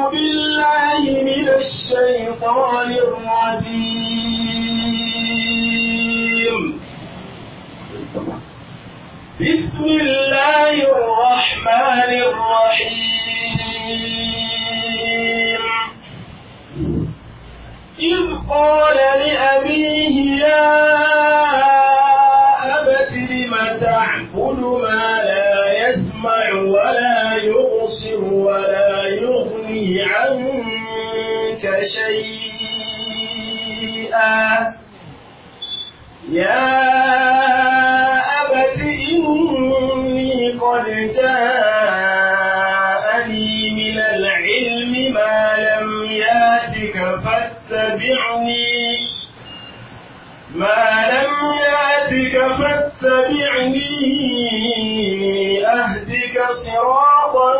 بالله من الشيطان الرجيم بسم الله الرحمن الرحيم إذ قال لأبيه يا أبت لم تعبد ما لا يسمع ولا يبصر ولا يغني عنك شيئا يا أبت إني قد جاءني من العلم ما لم ياتك فاتبعني ما لم ياتك فاتبعني أهدك صراطا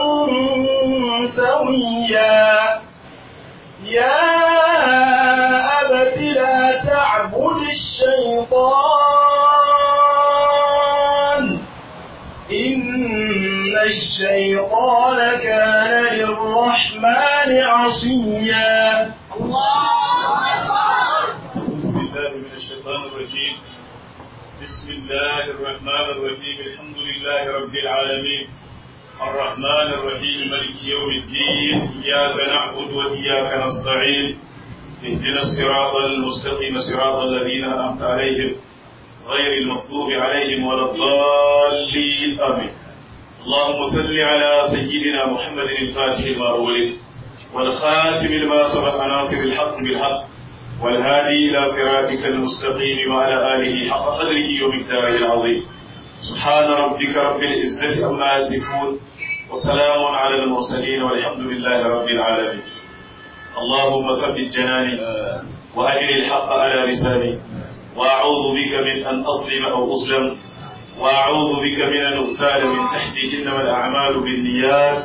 سويا يا أبت لا تعبد الشيطان إن الشيطان كان للرحمن عصيا بالله من الشيطان الرجيم بسم الله الرحمن الرحيم الحمد لله رب العالمين الرحمن الرحيم ملك يوم الدين إياك نعبد وإياك نستعين اهدنا الصراط المستقيم صراط الذين أنعمت عليهم غير المغضوب عليهم ولا الضالين آمين اللهم صل على سيدنا محمد الفاتح لما أغلق والخاتم لما سبق ناصر الحق بالحق والهادي إلى صراطك المستقيم وعلى آله حق قدره ومقداره العظيم سبحان ربك رب العزة عما يصفون وسلام على المرسلين والحمد لله رب العالمين اللهم ثبت جناني وأجل الحق على لساني وأعوذ بك من أن أظلم أو أظلم وأعوذ بك من أن أغتال من تحتي إنما الأعمال بالنيات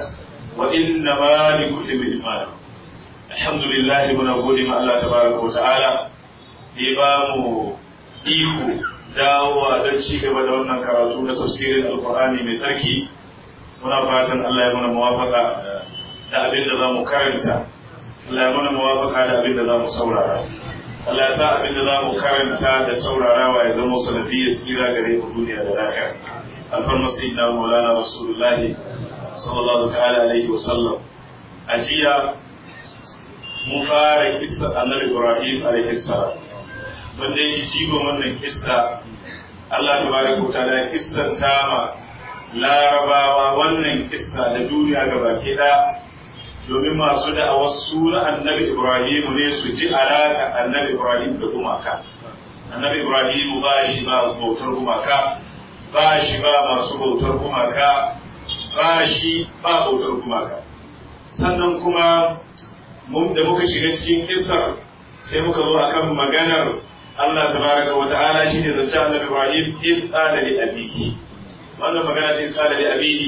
وإنما لكل امرئ ما نوى alhamdulillah muna gode ma Allah tabaraka wa ta'ala da ya ba mu iko dawowa don ci gaba da wannan karatu na tafsirin alkur'ani mai tsarki muna fatan Allah ya mana muwafaka da abin da za mu karanta Allah ya mana muwafaka da abin da za mu saurara Allah ya sa abin da za mu karanta da saurarawa ya zama sanadiyyar tsira gare mu duniya da lafiya alfarma sayyidina maulana rasulullahi sallallahu ta'ala alaihi wa sallam a jiya mun fara kissa annabi Ibrahim alaihi salam wanda yake jigon wannan kissa Allah tabaraka wa ta'ala kissan ma larabawa wannan kissa da duniya gabaki ɗaya domin masu da'awar suna annabi Ibrahim ne su ji alaka annabi Ibrahim da gumaka annabi Ibrahim ba shi ba bautar gumaka ba shi ba masu bautar gumaka ba shi ba bautar gumaka sannan kuma mun da muka shiga cikin kissar sai muka zo akan maganar Allah tabaraka wa ta'ala shine zance Annabi Ibrahim is'ala li abiki wannan magana ce is'ala li abiki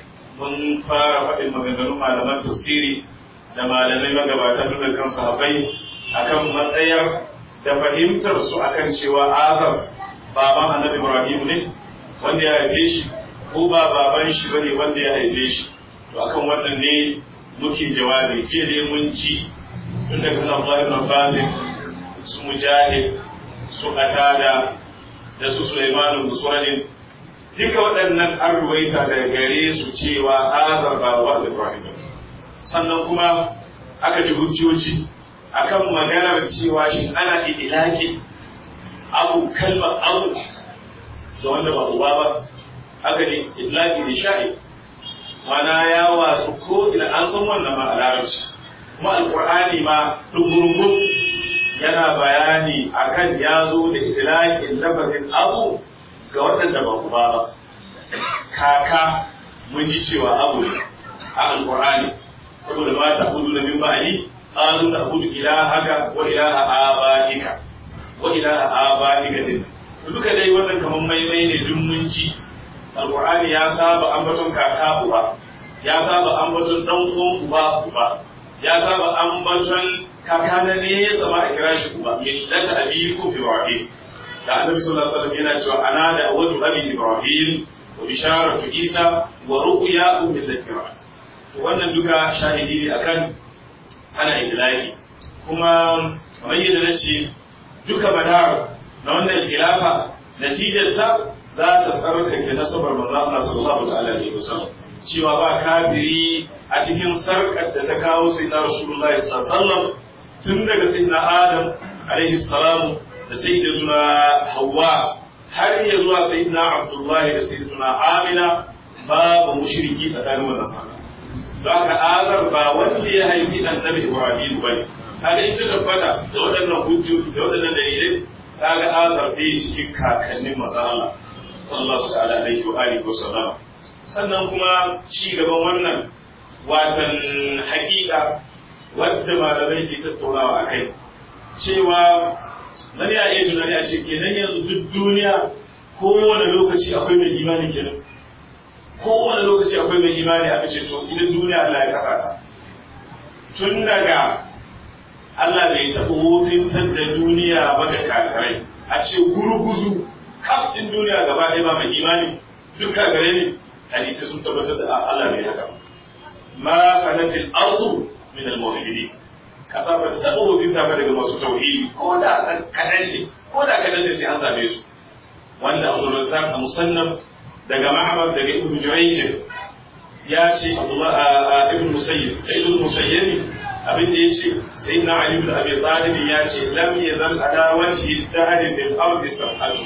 mun fara faɗin maganganun malaman tafsiri da malamai magabatan da kan sahabbai akan matsayar da fahimtar su akan cewa Azar baban Annabi Ibrahim ne wanda ya haife shi ko ba baban shi bane wanda ya haife shi to akan wannan ne muke jawabi jiya dai mun ci tun daga kan Allah ibn Abbas su Mujahid su Qatada da su Sulaiman bin Suradin duka waɗannan an ruwaita daga gare su cewa Azar ba wa Ibrahim sannan kuma aka ji hujjoji akan maganar cewa shin ana idilaki abu kalma abu da wanda ba uba ba aka ji idlaki da sha'i mana ya wasu ko ina an san wannan ma a larabci kuma alqur'ani ma dumurmun yana bayani akan ya zo da idlaqin lafazin abu ga waɗanda ba ku ba kaka mun ji cewa abu ne a alqur'ani saboda ma ta hudu na min ba'ali qalu na hudu ilahaka wa ilaha abaika wa ilaha abaika din duka dai wannan kaman maimai ne duk mun ji alqur'ani ya saba ambaton kaka uba ya saba ambaton dan uwan uba uba ya saba ambaton kaka na ne ya zama a kira shi uba millata abikum ibrahim da annabi sallallahu alaihi wasallam yana cewa ana da awatu abi ibrahim wa bisharatu isa wa ru'ya millati ibrahim to wannan duka shahidi ne akan ana idlaki kuma kamar yadda na ce duka madar na wannan khilafa natijar ta za ta tsarkake nasabar manzo Allah sallallahu ta'ala alaihi wasallam cewa ba kafiri a cikin sarkar da ta kawo sayyidina rasulullahi sallallahu alaihi wasallam tun daga sayyidina adam alaihi salam da sayyidina hawa har ya zuwa sayyidina abdullahi da sayyidina amina babu mushriki tsakanin wannan sallah don haka azar ba wanda ya haifi annabi ibrahim bane kaga ita tabbata da waɗannan hujjoji da waɗannan dalilai kaga azar bai cikin kakannin manzo Allah sallallahu ta'ala alaihi wa alihi wa sallam sannan kuma ci gaban wannan watan haƙiƙa wadda malamai ke tattaunawa a kai cewa nan ya iya tunani a ce kenan yanzu duk duniya kowane lokaci akwai mai imani kenan kowane lokaci akwai mai imani aka ce to idan duniya Allah ya kasa ta tun daga Allah bai taɓa wofintar da duniya ba da kakarai a ce gurguzu kaf ɗin duniya gaba ɗaya ba mai imani duk kakare ne hadisai sun tabbatar da Allah bai haka ma kanatil ardu min al muwahhidin kasa ba ta taɓa wofinta ba daga masu tauhidi ko da kaɗan ne ko da kaɗan ne sai an same su wanda Abdul Razzaq a musannaf daga Ma'mar daga Ibn Jurayj ya ce Abdullah ibn Musayyib Sa'id al-Musayyib abin da yace sayyidina Ali ibn Abi Talib ya ce lam yazal ala wajhi dahri fil ardi sab'atu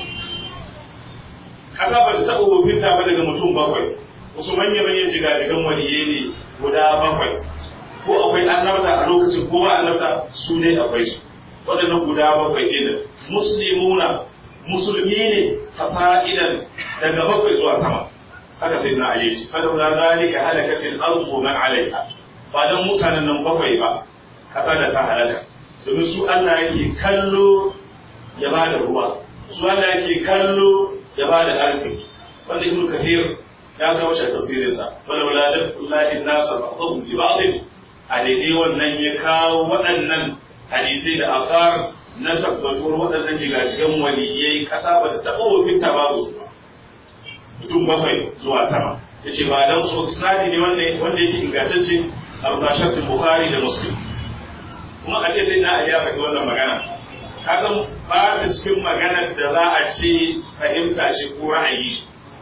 kasa ba ta taɓa wofinta ba daga mutum bakwai wasu manya manyan jigajigan waliyai ne guda bakwai ko akwai annabta a lokacin ko ba annabta su dai akwai su waɗannan guda bakwai ɗin muslimuna musulmi ne fasa'idan daga bakwai zuwa sama haka sai na ali fa da zalika halakatil ardu man alaiha ba dan mutanen nan bakwai ba kasa da ta halaka domin su Allah yake kallo ya ba da ruwa su Allah yake kallo ya ba da arziki wanda ibnu kathir ya kawo shi tafsirin sa wala wala dafullahi nasa ba'dhum li ba'd a daidai wannan ya kawo waɗannan hadisai da akar na tabbatuwar waɗannan jigajigan waliyai ƙasa ba ta taɓa wafinta babu su ba mutum bakwai zuwa sama ya ce ba don su sadi ne wanda yake ingantacce a bisa shafin bukhari da muslim kuma a ce sai na iya faɗi wannan magana ka san ba ta cikin maganar da za a ce fahimta ce ko ra'ayi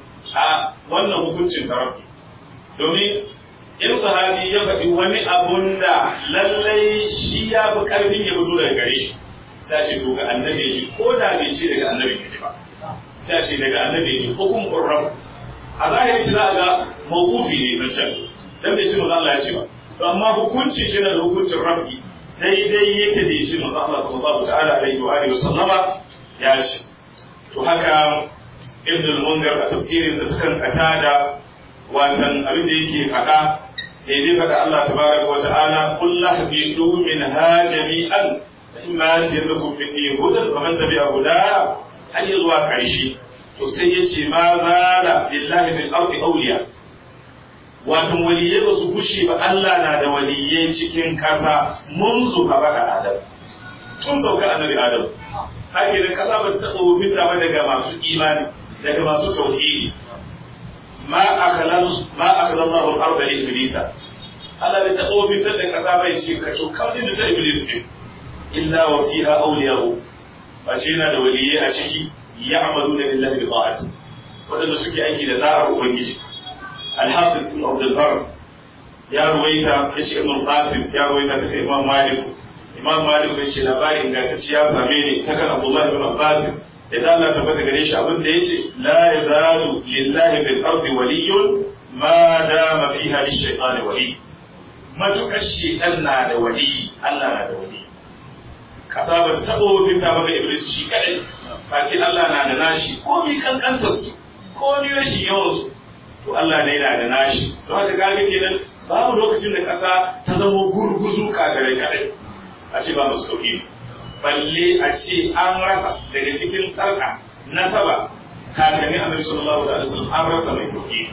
a wannan hukuncin tarafi domin in sahabi ya faɗi wani abun da lallai shi ya fi ƙarfin ya fito daga gare shi sai ce to ga annabi ya ji ko da bai ce daga annabi ya ji ba sai ce daga annabi ya ji hukum qurraf a zahiri shi za a ga mawqufi ne zancen dan bai ce manzo Allah ya ce ba to amma hukunci shi da hukuncin rafi daidai yake da ya ce manzo Allah sallallahu ta'ala alaihi wa alihi sallama ya ce to haka ibn al-munzir a tafsirinsa ta kan katada watan abin da yake faɗa daidai faɗa Allah tabaraka wa ta'ala qul lahbidu minha jami'an fa imma yatiyakum minni hudan faman tabi'a hudaya har ya zuwa karshe to sai ya ce ma zala lillahi fil ardi awliya watan waliyai ba su gushe ba Allah na da waliyai cikin kasa munzu a baka adam tun sauka annabi adam haka da kasa ba ta taɓa fita ba daga masu imani daga masu tauhidi ma akhalan ma akhalan Allahu al-arda li iblisa Allah bai taɓa fitar da kasa bai ce ka to kawai da ta iblis ce illa wa fiha awliya'u ba ce yana da waliyai a ciki ya'maluna lillahi bi ta'ati wadanda suke aiki da da'ar ubangiji al-hafiz ibn Abd al-Barr ya ruwaita yace Ibn Qasim ya ruwaita ta kai Imam Malik Imam Malik bai ce labarin ingantacce ya same ni ta kan Abdullah ibn Abbas idan Allah tabbata gare shi abin da yace la yazalu lillahi fil ardi waliyyun ma dama fiha lish-shaytani wali matukar shaytan na da wali Allah na da wali kasa ba ta taɓa wafinta ba ga Iblis shi kadai ba ce Allah na da nashi ko mi kankantar su ko mi rashin yawan su to Allah ne na da nashi don haka kaga kenan babu lokacin da kasa ta zama gurguzu kagare kadai a ce ba masu tauhidi balle a ce an rasa daga cikin sarka nasaba kakanni annabi sallallahu alaihi wasallam an rasa mai tauhidi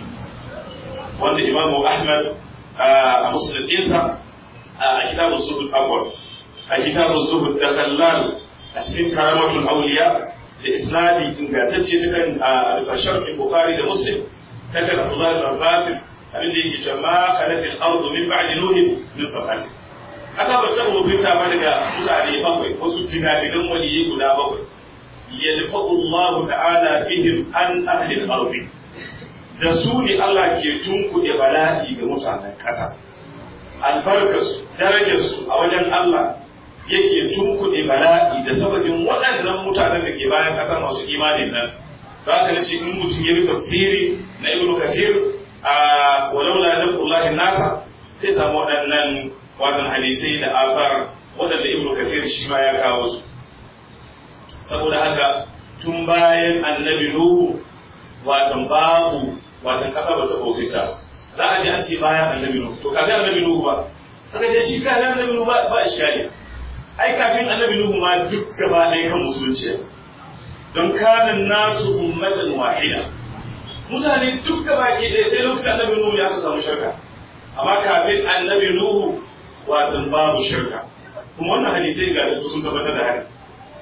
wanda imamu ahmad a muslim ɗinsa a kitabun zuhud afwan a kitabun zuhud da kallal a cikin karamatul auliya da isnadi ingantacce ta kan a bisa sharhin bukhari da muslim ta kan abdullahi bin abbas abin da yake cewa ma kanatil ardu min ba'di nuhin min safati ƙasa ba ta hukunta ba daga mutane bakwai wasu jigajigan waliyi guda bakwai yadfa'u Allah ta'ala bihim an ahli al-ardi da su ne Allah ke tunkuɗe bala'i ga mutanen ƙasa albarkarsu darajarsu a wajen Allah yake tunkuɗe bala'i da sababin waɗannan mutanen da ke bayan ƙasa masu imanin nan za ka nace in mutum ya bi tafsiri na ibnu kathir a walaula dafullahi nasa sai samu waɗannan watan hadisai da afar waɗanda ibnu kathir shi ma ya kawo su saboda haka tun bayan annabi nuhu watan babu watan kasa ba ta kokita za a ji an ce bayan annabi nuhu to kafin annabi nuhu ba kaga dai shi kafin annabi nuhu ba ba iskali ai kafin annabi nuhu ma duk gaba ɗaya kan musulunci don kanan nasu ummatan wahida mutane duk gaba ke ɗaya sai lokacin annabi nuhu ya samu shirka amma kafin annabi nuhu watan babu shirka kuma wannan hadisai ga sun tabbatar da haka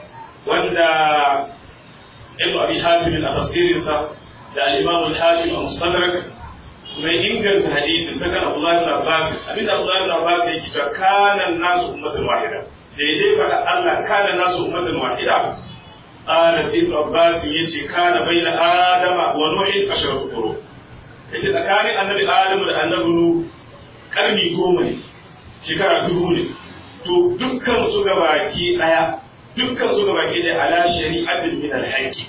wanda ibn abi hatim a tafsirinsa da al-imam al-hakim a mustadrak mai inganta hadisin ta kan Abdullah ibn Abbas abinda Abdullah ibn Abbas yake cewa kana nasu ummatan wahida daidai fara Allah kana nasu ummatan wahida qala sai ibn Abbas yace kana baina adama wa nuhin asharatu qurun yace tsakanin annabi adamu da annabi nuh karni goma ne shekara dubu ne to dukkan su gabaki daya dukkan su gabaki daya ala shari'atin min al-haqqi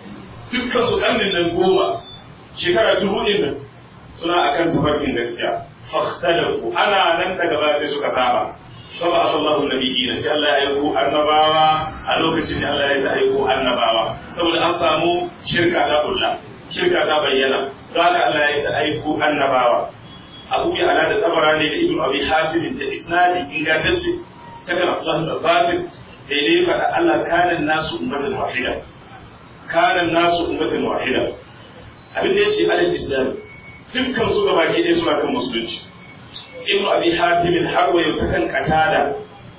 dukkan su karnin nan goma shekara dubu ne nan suna akan tafarkin gaskiya fahtalafu ana nan daga ba sai suka saba fa ba Allahu nabiyina sai Allah ya aiko annabawa a lokacin da Allah ya ta aiko annabawa saboda an samu shirka ta kulla shirka ta bayyana don haka Allah ya ta aiko annabawa Abu ya ala da tabara ne da Ibn Abi Hatim da isnadi ingantacce ta kan Allah da Basin daidai faɗa Allah kanan nasu ummatan wahida kanan nasu ummatan wahida abin da yace alal islam dukkan su gaba ke ɗaya suna kan musulunci ibnu abi hatim har wayo ta kan katada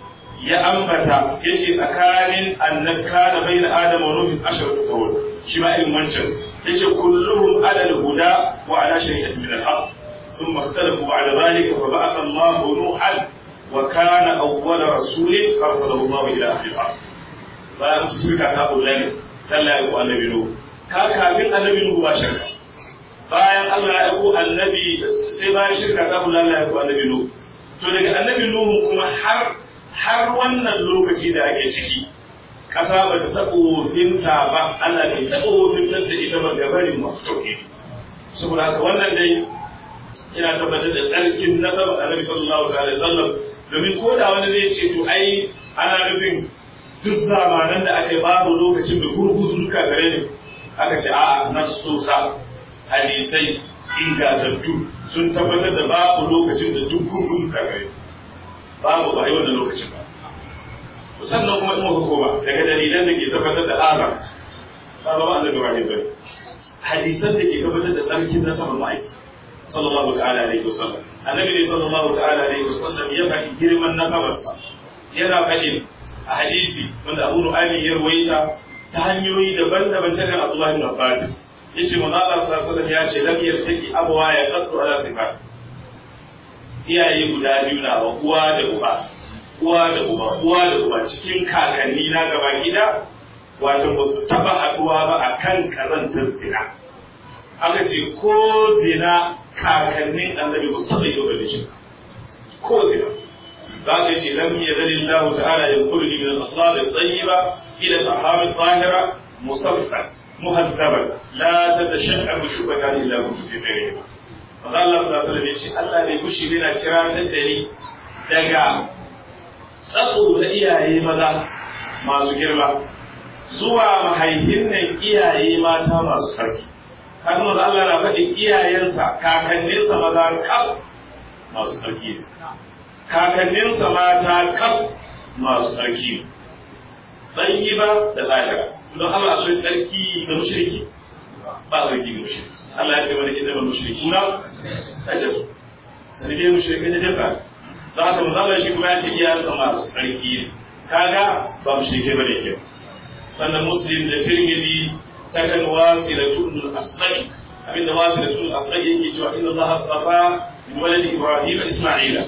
ya ambata yace tsakanin annab kana baina adam wa nuh asharatu qawl shi ma irin wancan yace kulluhum ala al-huda wa ala shari'ati min al-haq thumma ikhtalafu ba'da dhalika fa ba'atha Allah nuhan wa kana awwala rasulin arsalahu Allah ila ahli al-ard bayan su shirka ta bullani Allah ya ku annabi nuh ka kafin annabi nuh ba shirka bayan Allah ya aiko annabi sai bayan shirka ta kula Allah ya aiko annabi Nuhu to daga annabi Nuhu kuma har har wannan lokaci da ake ciki ƙasa ba ta taɓa wofinta ba Allah bai taɓa wofintar da ita ba gabarin masu tauhidi saboda haka wannan dai ina tabbatar da tsarkin nasabar annabi sallallahu alaihi wasallam domin ko da wani zai ce to ai ana nufin duk zamanan da aka yi babu lokacin da gurguzu duka gare ne aka ce a'a nasusa hadisai ingantattu sun tabbatar da babu lokacin da duk gurgun kagare babu ba yi wannan lokacin ba sannan kuma in muka koma daga dalilan da ke tabbatar da azam ba ba annabi Ibrahim bane hadisan da ke tabbatar da tsarkin nasabar ma'aiki sallallahu ta'ala alaihi wasallam annabi ne sallallahu ta'ala alaihi wasallam ya faɗi girman nasabarsa yana faɗin a hadisi wanda Abu Nu'aymi ya rawaita ta hanyoyi daban-daban ta kan Abdullah ibn Abbas yace manzo Allah sallallahu alaihi wasallam ya ce lam yartaki abwa ya qaddu ala sifat iyaye guda biyu na wa uwa da uba uwa da uba uwa da uba cikin kakanni na gaba gida wato ba su taba haduwa ba akan kazantar zina aka ce ko zina kakannin annabi ba su taba yi ba shi ko zina za ka ce lam yazalillahu ta'ala yanqulu min al-aslab at-tayyiba ila al-aham at-tahira musaffan muhazzaban la tatashaqqa shubatan illa kuntu fi tarihi maza Allah sallallahu alaihi wasallam yace Allah bai gushi yana ciratar da ni daga tsatso na iyaye maza masu girma zuwa mahaifin nan iyaye mata masu sarki kaga maza Allah na faɗin iyayensa kakanninsa maza kaf masu sarki ne kakanninsa mata kaf masu sarki ne tsayiba da lahira don Allah akwai tsarki ga mushriki ba tsarki ga mushriki Allah ya ce wani idan mushriki na ya ce su sani dai mushrikai da jasa don haka manzo Allah shi kuma ya ce iya sama tsarki ne kaga ba mushrikai bane ke sannan muslim da tirmidhi ta kan wasilatul asqai abinda wasilatul asqai yake cewa inna Allah astafa min waladi ibrahim isma'ila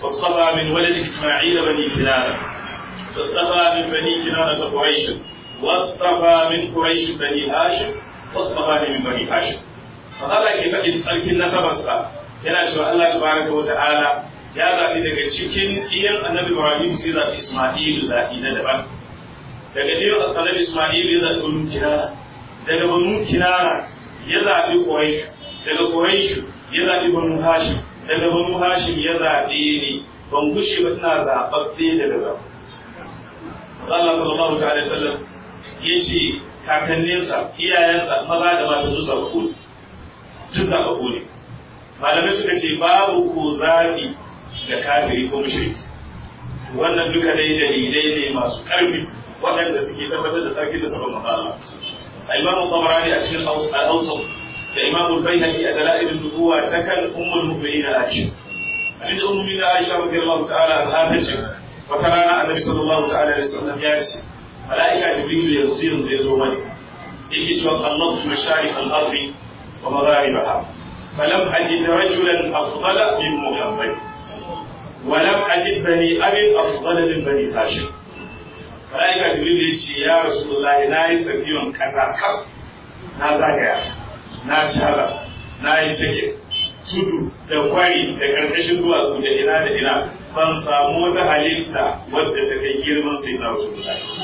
واصطفى من ولد إسماعيل بني كنانة واصطفى من بني كنانة قريش واصطفى من قريش بني هاشم واصطفى من بني هاشم فهذا كيف إن ترك النسب السا yana cewa Allah tabaraka wa ta'ala ya zaɓi daga cikin iyan annabi Ibrahim sai zaɓi Isma'ilu zaɓi na daban daga iyan annabi Isma'ilu ya zaɓi Banu Kinana daga Banu Kinana ya zaɓi Quraysh daga Quraysh ya zaɓi Banu Hashim daga Banu Hashim ya zaɓe ni ban gushe ba ina zaɓaɓɓe daga zaɓe Allah sallallahu ta'ala sallam ya ce kakanninsa iyayensa maza da mata duk zaɓaɓɓu ne duk zaɓaɓɓu ne malamai suka ce babu ko zaɓi ga kafiri ko mushriki wannan duka dai dalilai ne masu ƙarfi waɗanda suke tabbatar da tsarki da sabon Allah al-Imam Tabarani a cikin al-Awsat da Imam al-Baihaqi a dalailin nubuwa ta kan ummul mu'minin Aisha abinda ummul mu'minin Aisha radiyallahu ta'ala anha ta ce wata rana annabi sallallahu ta'ala alaihi wasallam ya ce mala'ika jibril yanzu yanzu ya zo mani yake cewa qallatu masharif al-ardi wa magharibaha فلم أجد رجلا أفضل من محمد ولم أجد بني أبي أفضل من بني هاشم ملائكة جبريل يجي يا رسول الله ناي سفيون كذا كم na zagaya na cara na yi cike tudu da kwari da karkashin duwatsu da ina da ina ban samu wata halitta wadda ta kai girman sai na rasu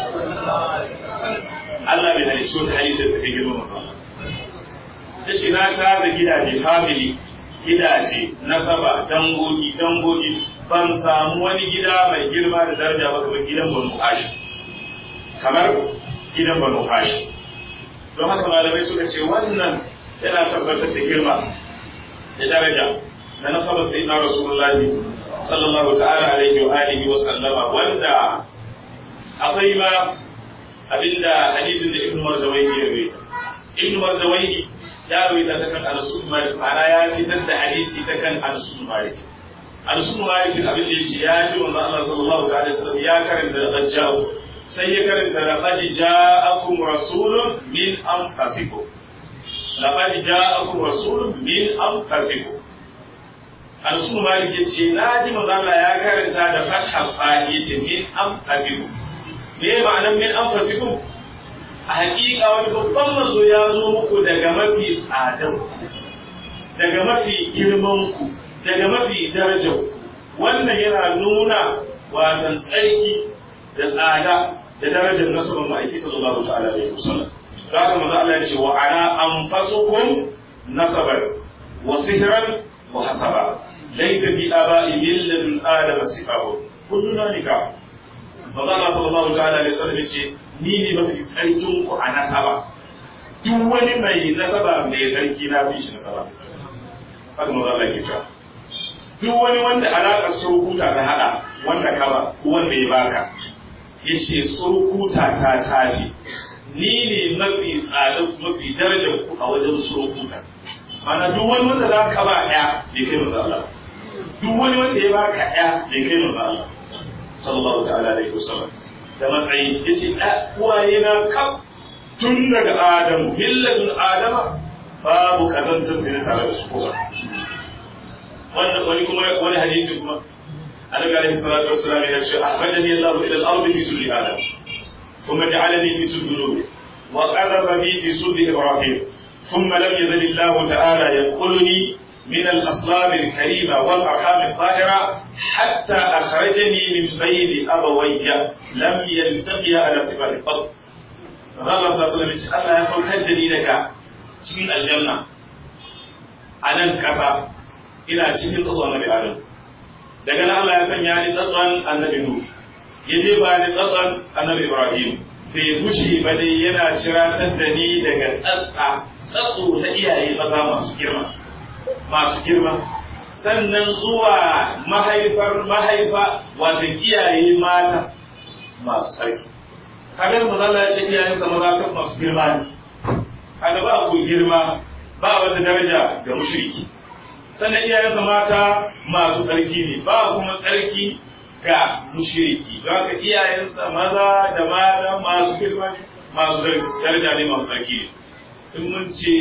Allah bai halicci wata halitta ta kai girman mutum ya ce na tara gidaje family gidaje nasaba dangogi dangogi ban samu wani gida mai girma da daraja ba kamar gidan banu hashim kamar gidan banu hashim don haka malamai suka ce wannan yana tabbatar da girma da daraja na nasabar sai na rasulullahi sallallahu ta'ala alaihi wa alihi wa sallama wanda akwai ma abinda hadisin da ibnu marzawayi ya rawaita ibnu marzawayi ya rawaita ta kan Anas bin Malik ma'ana ya fitar da hadisi ta kan Anas bin Malik Anas bin Malik abin da yace ya ji manzo Allah sallallahu ta'ala alaihi wasallam ya karanta da dajjal sai ya karanta da qad ja'akum rasulun min anfusikum laqad ja'akum rasulun min anfusikum Anas bin Malik yace na ji manzo Allah ya karanta da fathal fa yace min anfusikum me ma'anar min anfusikum a hakika wani babban manzo ya zo muku daga mafi tsadan daga mafi girman ku daga mafi darajar wannan yana nuna watan tsarki da tsada da darajar nasabar ma'aiki sallallahu ta'ala alaihi wasallam da haka manzo Allah ya ce wa ana anfasukum nasaban wa sihran wa hasaba laysa fi aba'i milladun adama sifahu kulluna nikah manzo Allah sallallahu ta'ala alaihi wasallam ya ce ni ne mafi tsarkin ku a nasaba duk wani mai nasaba mai tsarki na fi shi nasaba haka maza Allah ke cewa duk wani wanda alaƙar surukuta ta haɗa wanda ka ba wanda ya baka ya ce surukuta ta tafi ni ne mafi tsada mafi darajar ku a wajen surukuta mana duk wani wanda za ka ba ɗaya bai kai maza Allah duk wani wanda ya baka ɗaya bai kai maza Allah sallallahu ta'ala alaihi wasallam da matsayi ya ce uwaye na kaf tun daga adamu milladun adama babu kazantar zina tare da su kowa wannan wani kuma wani hadisi kuma annabi alaihi salatu wassalam ya ce ahmadani allah ila al-ardi fi sulli adam thumma ja'alani fi sulli nubi wa qadhafa bi fi sulli ibrahim thumma lam yazal allah ta'ala yanquluni من الأصلاب الكريمة والأرحام الطاهرة حتى أخرجني من بين أبوي لم يلتقي على صفات القط فقال الله صلى الله عليه وسلم الله يسوي كدني لك cikin aljanna a nan ƙasa ina cikin tsatson annabi Adam daga nan Allah ya sanya ni tsatson annabi Nuh ya je ba ni tsatson annabi Ibrahim bai gushe ba dai yana ciratar da ni daga tsatsa tsatso na iyaye maza masu girma masu girma sannan zuwa mahaifar mahaifa wato iyaye mata masu tsarki kagar mazala ya ce iyayensa maza kan masu girma ne kaga ba ku girma ba wata daraja ga mushriki sannan iyayensa mata masu tsarki ne ba kuma tsarki ga mushriki don haka iyayensa maza da mata masu girma ne masu daraja ne masu tsarki ne in mun ce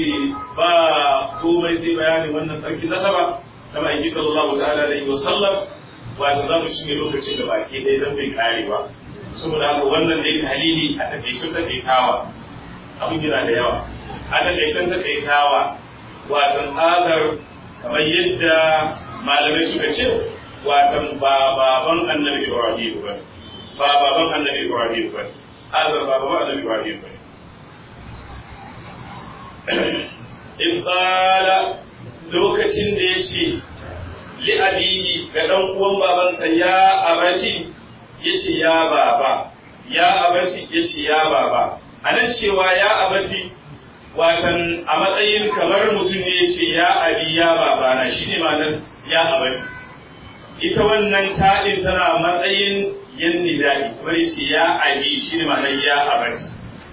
ba komai sai bayani wannan tsarki nasaba da ma'aiki sallallahu ta'ala alaihi wa sallam wato za mu cinye lokacin da baki ɗaya zan bai kare ba saboda haka wannan dai halili a takaicin takaitawa abin yana da yawa a takaicin takaitawa watan azar kamar yadda malamai suka ce watan ba baban annabi ibrahim ba ba baban annabi ibrahim ba azar ba baban annabi ibrahim ba in qala lokacin da ya ce li abihi ga dan uwan babansa ya abati yace ya baba ya abati yace ya baba anan cewa ya abati watan a matsayin kamar mutum ne yace ya abi ya baba na shine ma'anar ya abati ita wannan taɗin tana matsayin yan nidai kamar yace ya abi shine ma'anar ya abati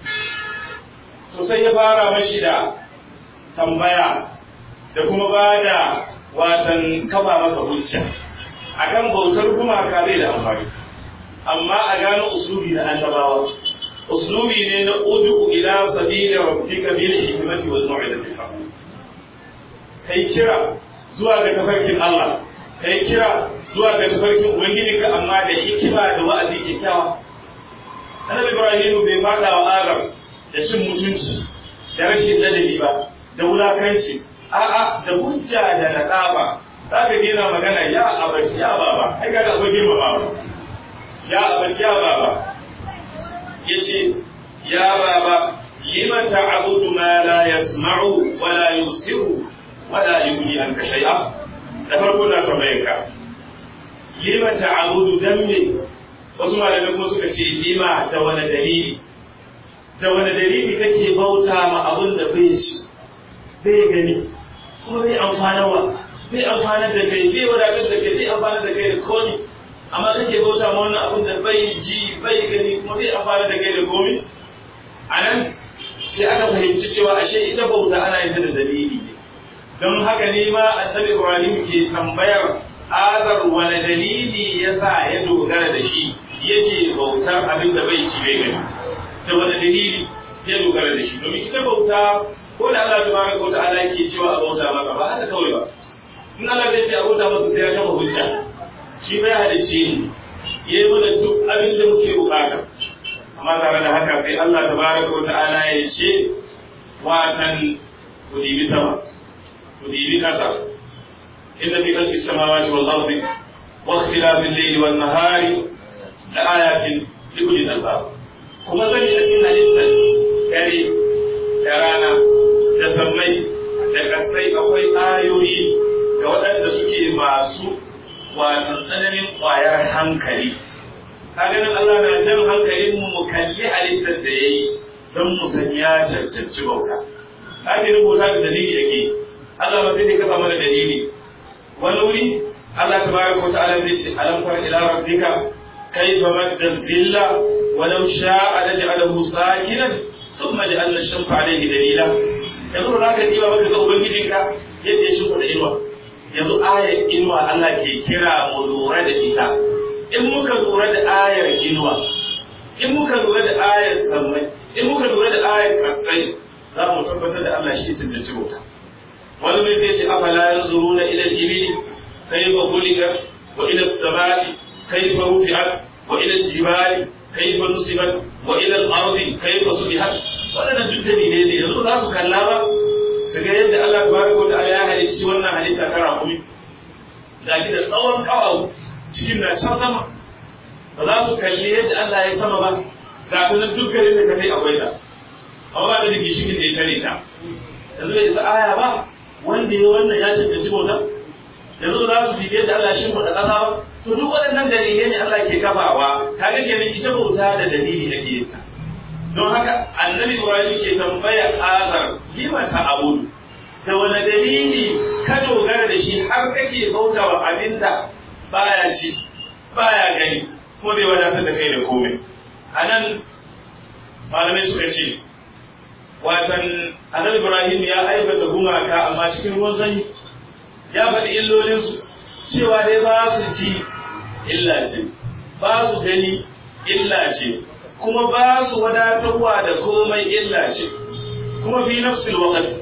to sai ya fara mashi da tambaya da kuma ba da watan kafa masa hujja akan bautar gumaka bai da amfani amma a gano uslubi na annabawa uslubi ne na udu ila sabili rabbika bil hikmati wal mau'izati hasan kai kira zuwa ga tafarkin Allah kai kira zuwa ga tafarkin ubangijinka amma da hikima da wa'azi kyakkyawa annabi ibrahim bai fada wa adam da cin mutunci da rashin ladabi ba da wulakanci a'a da hujja da nadaba za ka gina magana ya abaci ya baba ai kaga akwai girma baba ya abaci ya baba yace ya baba lima ta'budu ma la yasma'u wa la yusiru wa la yughni anka shay'a da farko na tambaye ka lima ta'budu dan me wasu malamai kuma suka ce lima da wani dalili da wani dalili kake bauta ma abin da bai ci bai gani kuma bai amfanarwa bai amfanar da kai bai wadatar da kai bai amfanar da kai da komi amma kake bauta ma wannan abin da bai ji bai gani kuma bai amfanar da kai da komi a nan sai aka fahimci cewa ashe ita bauta ana yin ta da dalili ne don haka ne ma annabi ibrahim ke tambayar azar wani dalili yasa ya dogara da shi yake bautar abin da bai ci bai gani da wani dalili ya dogara da shi domin ita bauta ko da Allah tabaraka wa ta'ala yake cewa a bauta masa ba haka kawai ba in Allah bai ce a bauta masa sai ya kafa hujja shi bai halicce ni yayi mana duk abin da muke bukata amma tare da haka sai Allah tabaraka wa ta'ala ya ce watan ku dibi sama ku dibi kasa inna fi khalqis samawati wal ardi wa ikhtilafil layli wan nahari la ayatin li ulil albab kuma zan yi cikin halittar dare da rana da sammai da kasai akwai ayoyi ga waɗanda suke masu watan tsananin ƙwayar hankali ganin Allah na jan hankalin mu mu kalli halittar da yayi don mu san ya cancanci bauta kage rubuta da dalili yake Allah ba sai ne kafa mana dalili wani wuri Allah tabaraka wa ta'ala zai ce alam tara ila rabbika kayfa madda zilla walau sha'a laj'alahu sakinan thumma ja'alna ash-shamsa alayhi dalila yanzu ba za ka diba maka ga ubangijinka yadda ya shimfa da inuwa yanzu ayar inuwa Allah ke kira mu lura da ita in muka lura da ayar inuwa in muka lura da ayar sammai in muka lura da ayar kasai za mu tabbatar da Allah shi cancanci bauta wani mai sai ce afala yanzuruna ila al-ibili kayfa khuliqat wa ila as-samai kayfa rufi'at wa ila al-jibali kayfa nusibat wa ila al-ardi kayfa subihat wadannan duk dalilai ne yanzu za su kalla ba su ga yadda Allah tabaraka wa ta'ala ya halicci wannan halitta ta rakumi gashi da tsawon kawawu cikin na can sama ba za su kalli yadda Allah ya sama ba ga ta nan duk garin da ka kai akwai ta amma ba da rigi shikin da ya tare ta yanzu bai isa aya ba wanda ya wannan ya cancanci bauta yanzu za su bibi yadda Allah ya shimfiɗa ƙasa ba to duk waɗannan dalilai ne Allah ke kafawa kaga kenan ita bauta da dalili ake yin ta don haka annabi Ibrahim ke tambaya azar lima ta abudu da wani dalili ka dogara da shi har kake bautawa abinda baya ci baya gani kuma bai wadatar da kai da komai a nan malamai suka ce watan annabi ibrahim ya aibata gumaka amma cikin ruwan sanyi ya faɗi illolinsu cewa dai ba su ji illa ce ba su gani illa ce kuma ba su wadatarwa da komai illa ce kuma fi nafsil waqti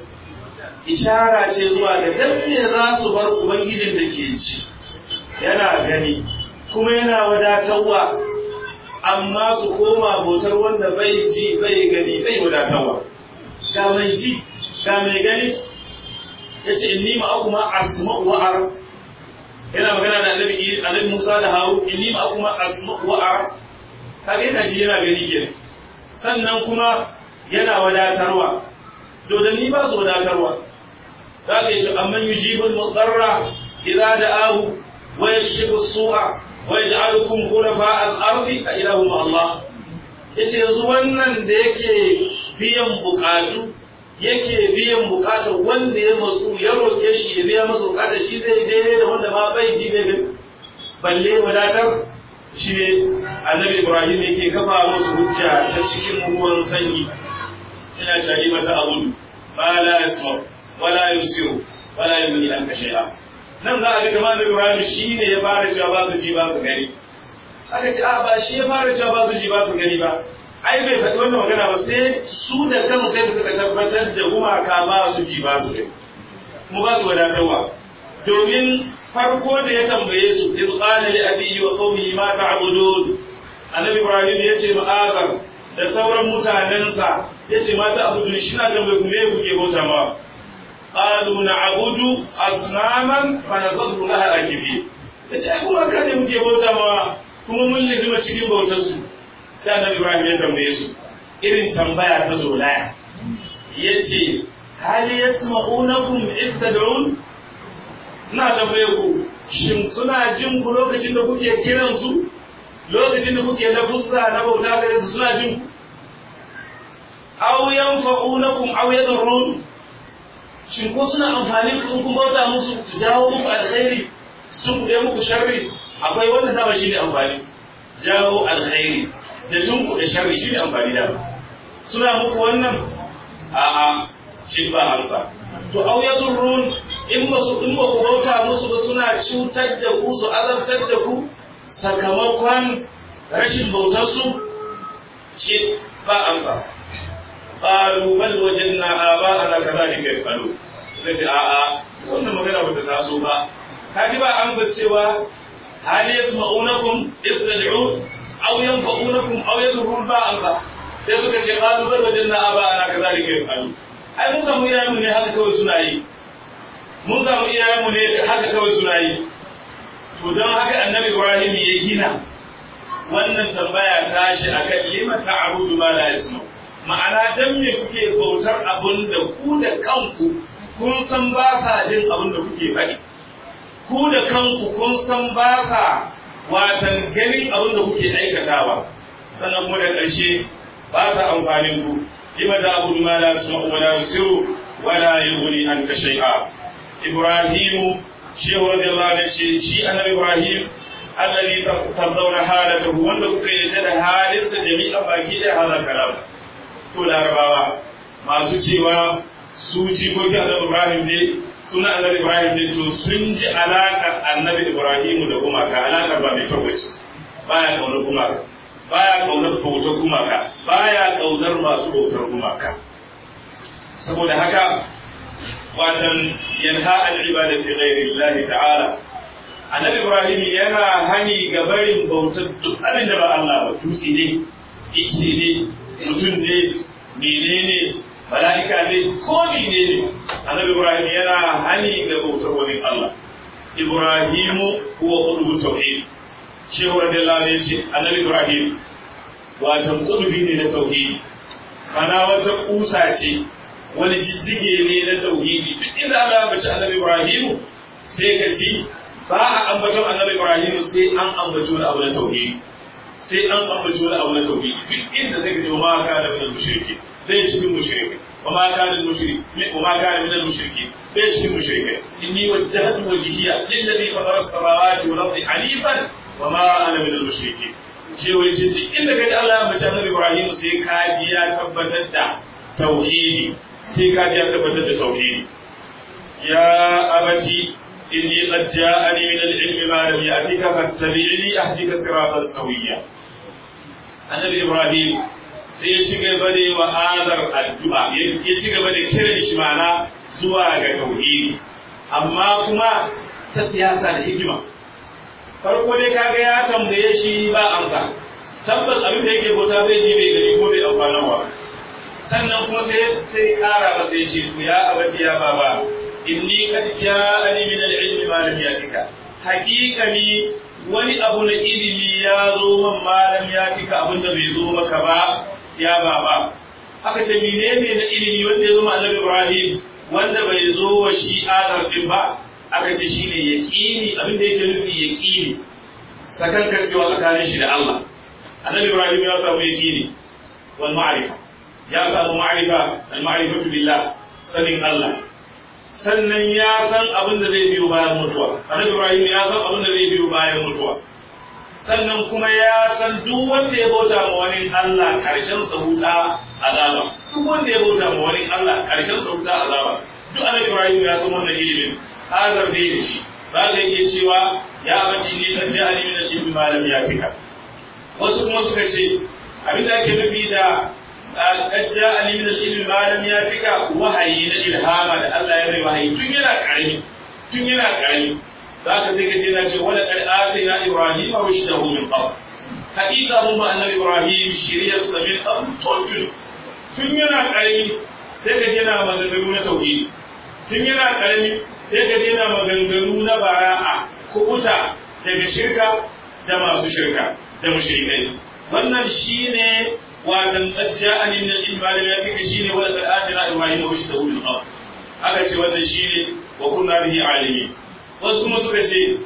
ishara ce zuwa ga dan ne za su bar ubangijin da ke ci yana gani kuma yana wadatarwa amma su koma bautar wanda bai ji bai gani bai wadatarwa ga mai ji ga mai gani ya ce inni ma'akuma asma'u wa ara yana magana da annabi annabi Musa da Harun inni ma'akuma asma'u wa ara kaga yana ji yana gani kenan sannan kuma yana wadatarwa dodanni ba su wadatarwa za ka yi ce amman yujibul mudarra idza da'ahu wa yakshifu su'a wa yaj'alukum khulafa al-ardi a ilahu ma Allah yace yanzu wannan da yake biyan bukatu yake biyan bukatar wanda ya matsu ya roke shi ya biya masa bukatar shi zai daidai da wanda ma bai ji bai balle wadatar shi ne annabi ibrahim yake kafa musu hujja ta cikin ruwan sanyi ina cari mata abudu ma la yasma wala yusiru wala yumni an shay'a nan za a ga kamar annabi ibrahim shine ya fara cewa ba su ji ba su gani aka ce a ba shi ya fara cewa ba su ji ba su gani ba ai bai faɗi wannan magana ba sai su da kansu sai suka tabbatar da gumaka ba su ji ba su gani kuma ba su wadatarwa domin farko da ya tambaye su iz qala li abihi wa qaumihi ma ta'budun annabi ibrahim ya ce ma'azar da sauran mutanensa ya ce mata abudun shi na tambaye ku me kuke bauta ma qalu na'budu asnaman fa nazallu laha akifi yace ai kuma kan ne muke bauta ma kuma mun lizima cikin bautar su sai annabi ibrahim ya tambaye su irin tambaya ta zolaya yace hal yasma'unakum id tad'un ina tambaye ku shin suna jin ku lokacin da kuke kiran su lokacin da kuke na fussa na bauta gare su suna jin ku aw yanfa'unakum aw yadurrun shin ko suna amfani ku kun bauta musu su jawo muku alkhairi su tunkuɗe muku sharri akwai wannan dama shi ne amfani jawo alkhairi da tunkuɗe sharri shi ne amfani dama suna muku wannan a'a ce ba amsa to aw yadurrun in ba su in ba ku bauta musu ba suna cutar da ku su azabtar da ku sakamakon rashin bautar su ce ba amsa qalu bal wajadna aba'ana kadhalika yafalu nace a a wannan magana bata taso ba kaji ba amsa cewa hal yasma'unakum istad'u aw yanfa'unakum aw yadurrun ba amsa sai suka ce qalu bal wajadna aba'ana kadhalika yafalu ai mun samu iyayenmu ne haka kawai suna yi mun samu iyayenmu ne haka kawai suna yi to don haka annabi ibrahim ya gina wannan tambaya tashi akan lima ta'budu ma la yasma ma'ana dan me kuke bautar abun da ku da kanku kun san ba sa jin abun da kuke faɗi ku da kanku kun san ba sa watan ganin abun da kuke aikatawa sannan kuma da ƙarshe ba sa amfanin ku lima ta'budu ma la yasma wa la yusiru wa la yughni anka shay'a ibrahimu shehu radiyallahu anhu ce shi annabi ibrahim alladhi tardawna halatahu wanda kuka yarda da halinsa jami'an baki da hada kalam to larabawa masu cewa su jikokin annabi ibrahim ne suna annabi ibrahim ne to sun ji alaƙar annabi ibrahim da gumaka alaƙar ba mai kyau ce baya kaunar gumaka baya kaunar bautar gumaka baya kaunar masu bautar gumaka saboda haka watan yanha an ibadati ghairi Allah ta'ala annabi ibrahim yana hani ga barin bautar duk abin da ba Allah ba dutse ne ice ne mutum ne menene mala'ika ne ko menene annabi ibrahim yana hani ga bautar wani Allah ibrahimu huwa qulub tauhid shehu radiyallahu anhu yace annabi ibrahim watan qulubi ne na tauhidi kana wata kusa ce wani jijjige ne na tauhidi duk inda Allah ya bace annabi Ibrahim sai ka ci ba a ambaton annabi Ibrahim sai an ambaci wani abu na tauhidi sai an ambaci wani abu na tauhidi duk inda sai ka ji ma kana min mushriki dai cikin mushriki wa ma kana mushrik wa ma kana min mushriki dai cikin mushriki inni wajjahtu wajhiya lilladhi fatara as-samawati wal ardi hanifan wa ma ana min al-mushriki je wai duk inda ka ji Allah ya bace annabi Ibrahim sai ka ji ya tabbatar da tauhidi sai ka ji ya tabbatar da tauhidi ya abati inni qad ja'ani min al-ilmi ma lam ya'tika fattabi'ni ahdika siratan sawiyya annabi ibrahim sai ya ci gaba da wa azar addu'a ya ci gaba da kiran shi mana zuwa ga tauhidi amma kuma ta siyasa da hikima farko dai kaga ya tambaye shi ba amsa tabbas abin da yake bauta bai ji bai gani ko bai amfanarwa sannan kuma sai sai kara masa yace to ya abati ya baba inni qad ja'ani min al-ilmi ma lam yatika haqiqani wani abu na ilimi ya zo man malam ya cika abin da bai zo maka ba ya baba aka ce menene na ilimi wanda ya zo annabi Ibrahim wanda bai zo wa shi Adam din ba aka ce shine yaqini abin da yake nufi yaqini sakankar cewa tsakanin shi da Allah annabi Ibrahim ya samu yaqini wal ma'rifa ya samu ma'rifa al ma'rifatu billah sanin Allah sannan ya san abin da zai biyo bayan mutuwa annabi Ibrahim ya san abin da zai biyo bayan mutuwa sannan kuma ya san duk wanda ya bauta ma wani Allah karshen sa wuta azaba duk wanda ya bauta ma wani Allah karshen sa wuta azaba duk annabi Ibrahim ya san wannan ilimin hazar bai da shi ba da yake cewa ya bace ni kan ja'ali min al-ilmi ma lam yatika wasu kuma suka ce abin da ake nufi da qad ja'ali min al-ilmi ma lam yatika wahayi na ilhama da Allah ya bai wahayi tun yana karami tun yana karami zaka sai kaje na ce wala qad atayna ibrahima rushdahu min qabl haqiqa mun ba annabi ibrahim shiriyar sa min qabl tun tun yana karami sai kaje na maganganu na tauhidi tun yana karami sai kaje na maganganu na bara'a kubuta daga shirka da masu shirka da mushrikai wannan shine watan ajja'ani min al-ilmi ya tika shine wala qad atayna ibrahima rushdahu min qabl aka ce wannan shine wa kunna bihi alimin wasu kuma suka ce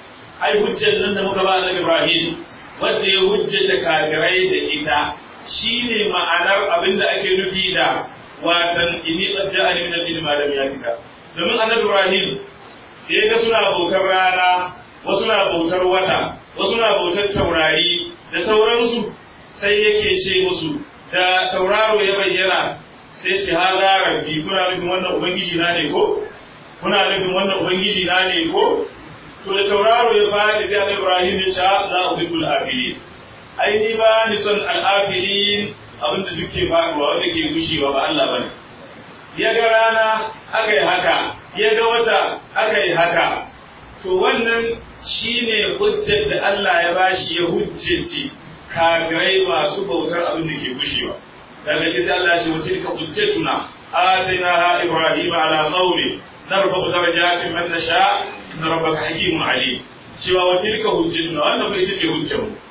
ai hujjar nan da muka ba annabi Ibrahim wanda ya hujjace kafirai da ita shine ma'anar abin da ake nufi da watan inni qad ja'ani min al-ilmi ma lam yatika domin annabi Ibrahim da ya ga suna bautar rana wasu na bautar wata wasu na bautar taurari da sauransu sai yake ce musu da tauraro ya bayyana sai ce ha rabbi kuna nufin wannan ubangiji na ne ko kuna nufin wannan ubangiji na ne ko to da tauraro ya faɗi sai annabi Ibrahim ya ce la uhibbul afilin ai ni ba ni son al-afilin abinda duk ke faɗuwa wanda ke gushewa ba Allah bane ya ga rana aka yi haka ya ga wata aka yi haka to wannan shine hujjar da Allah ya bashi ya hujjaci kafirai masu bautar abin da ke gushewa daga shi sai Allah ya ce wa tilka hujjatuna atainaha ibrahima ala qawli narfa'u darajatin man nasha inna rabbaka hakimun alim cewa wa tilka hujjatuna wannan ba ita ce hujjar mu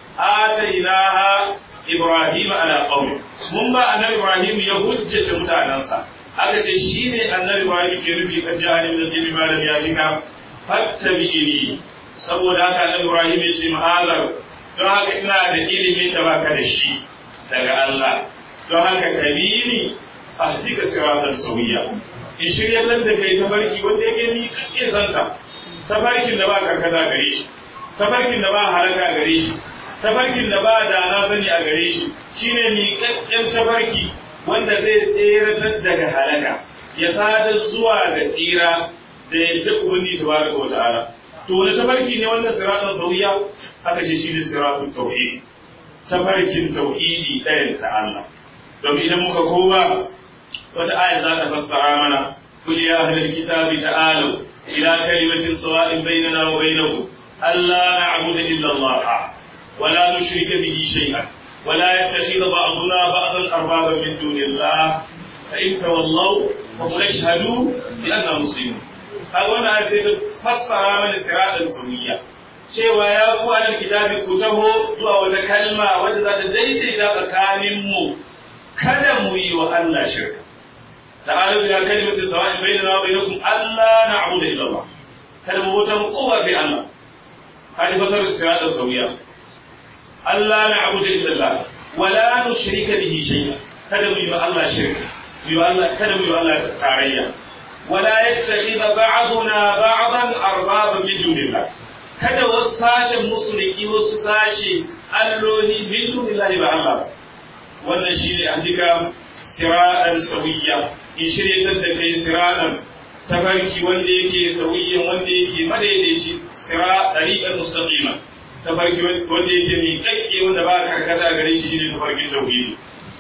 atainaha ibrahima ala qawli mun ba annabi ibrahim ya hujjace mutanansa aka ce shine annabi ibrahim ke nufi kan jahannam da ilmi malam ya jika fattabi'ini saboda haka annabi ibrahim ya ce ma'azar don haka ina da ilimin da baka da shi daga Allah don haka kabini ahdika siratan sawiya in shiryatar da kai tabarki wanda yake ni kake santa tabarkin da ba karkata gare shi tabarkin da ba halaka gare shi tabarkin da ba da na sani a gare shi shine mi kakkken tabarki wanda zai tseratar daga halaka ya sadar zuwa ga tsira da yadda ubangi tabaraka wa ta'ala to wani tabarki ne wannan siratan sawiya aka ce shine siratun tauhid tabarkin tauhidi ɗayan ta Allah domin idan muka koma wata aya za ta fassara mana kul ya ahlal kitabi ta'alu ila kalimatin sawa'in bainana wa bainakum alla na'budu illa Allah wa la nushrika bihi shay'an wa la yattakhidha ba'duna ba'dan arbaban min dunillah fa in tawallaw fa qul ashhadu bi anna muslimun kaga wannan aya sai ta fassara mana siratan sunniya cewa ya ku ahlal kitabi ku taho zuwa wata kalma wadda za ta daidaita tsakanin mu kada mu yi wa Allah shirka تعالوا إلى كلمة سواء بيننا وبينكم ألا نعبد إلا الله kada mu bauta kowa sai Allah hadi fasar sirata sauya Allah na abudu illa Allah wala nushrika bihi shay'a kada mu yi wa Allah shirka mu yi wa Allah kada mu yi wa Allah tarayya wala yattakhidha ba'duna ba'dan arbaban min dunillah kada wasu sashen musulki wasu sashe alloli min dunillahi ba Allah wannan shine ahdika siratan sauya in shiryatar da kai siratan tafarki wanda yake sauyin wanda yake madaidaici sira dariqan mustaqima tafarki wanda yake mai kakke wanda ba karkata gare shi shine tafarkin tauhidi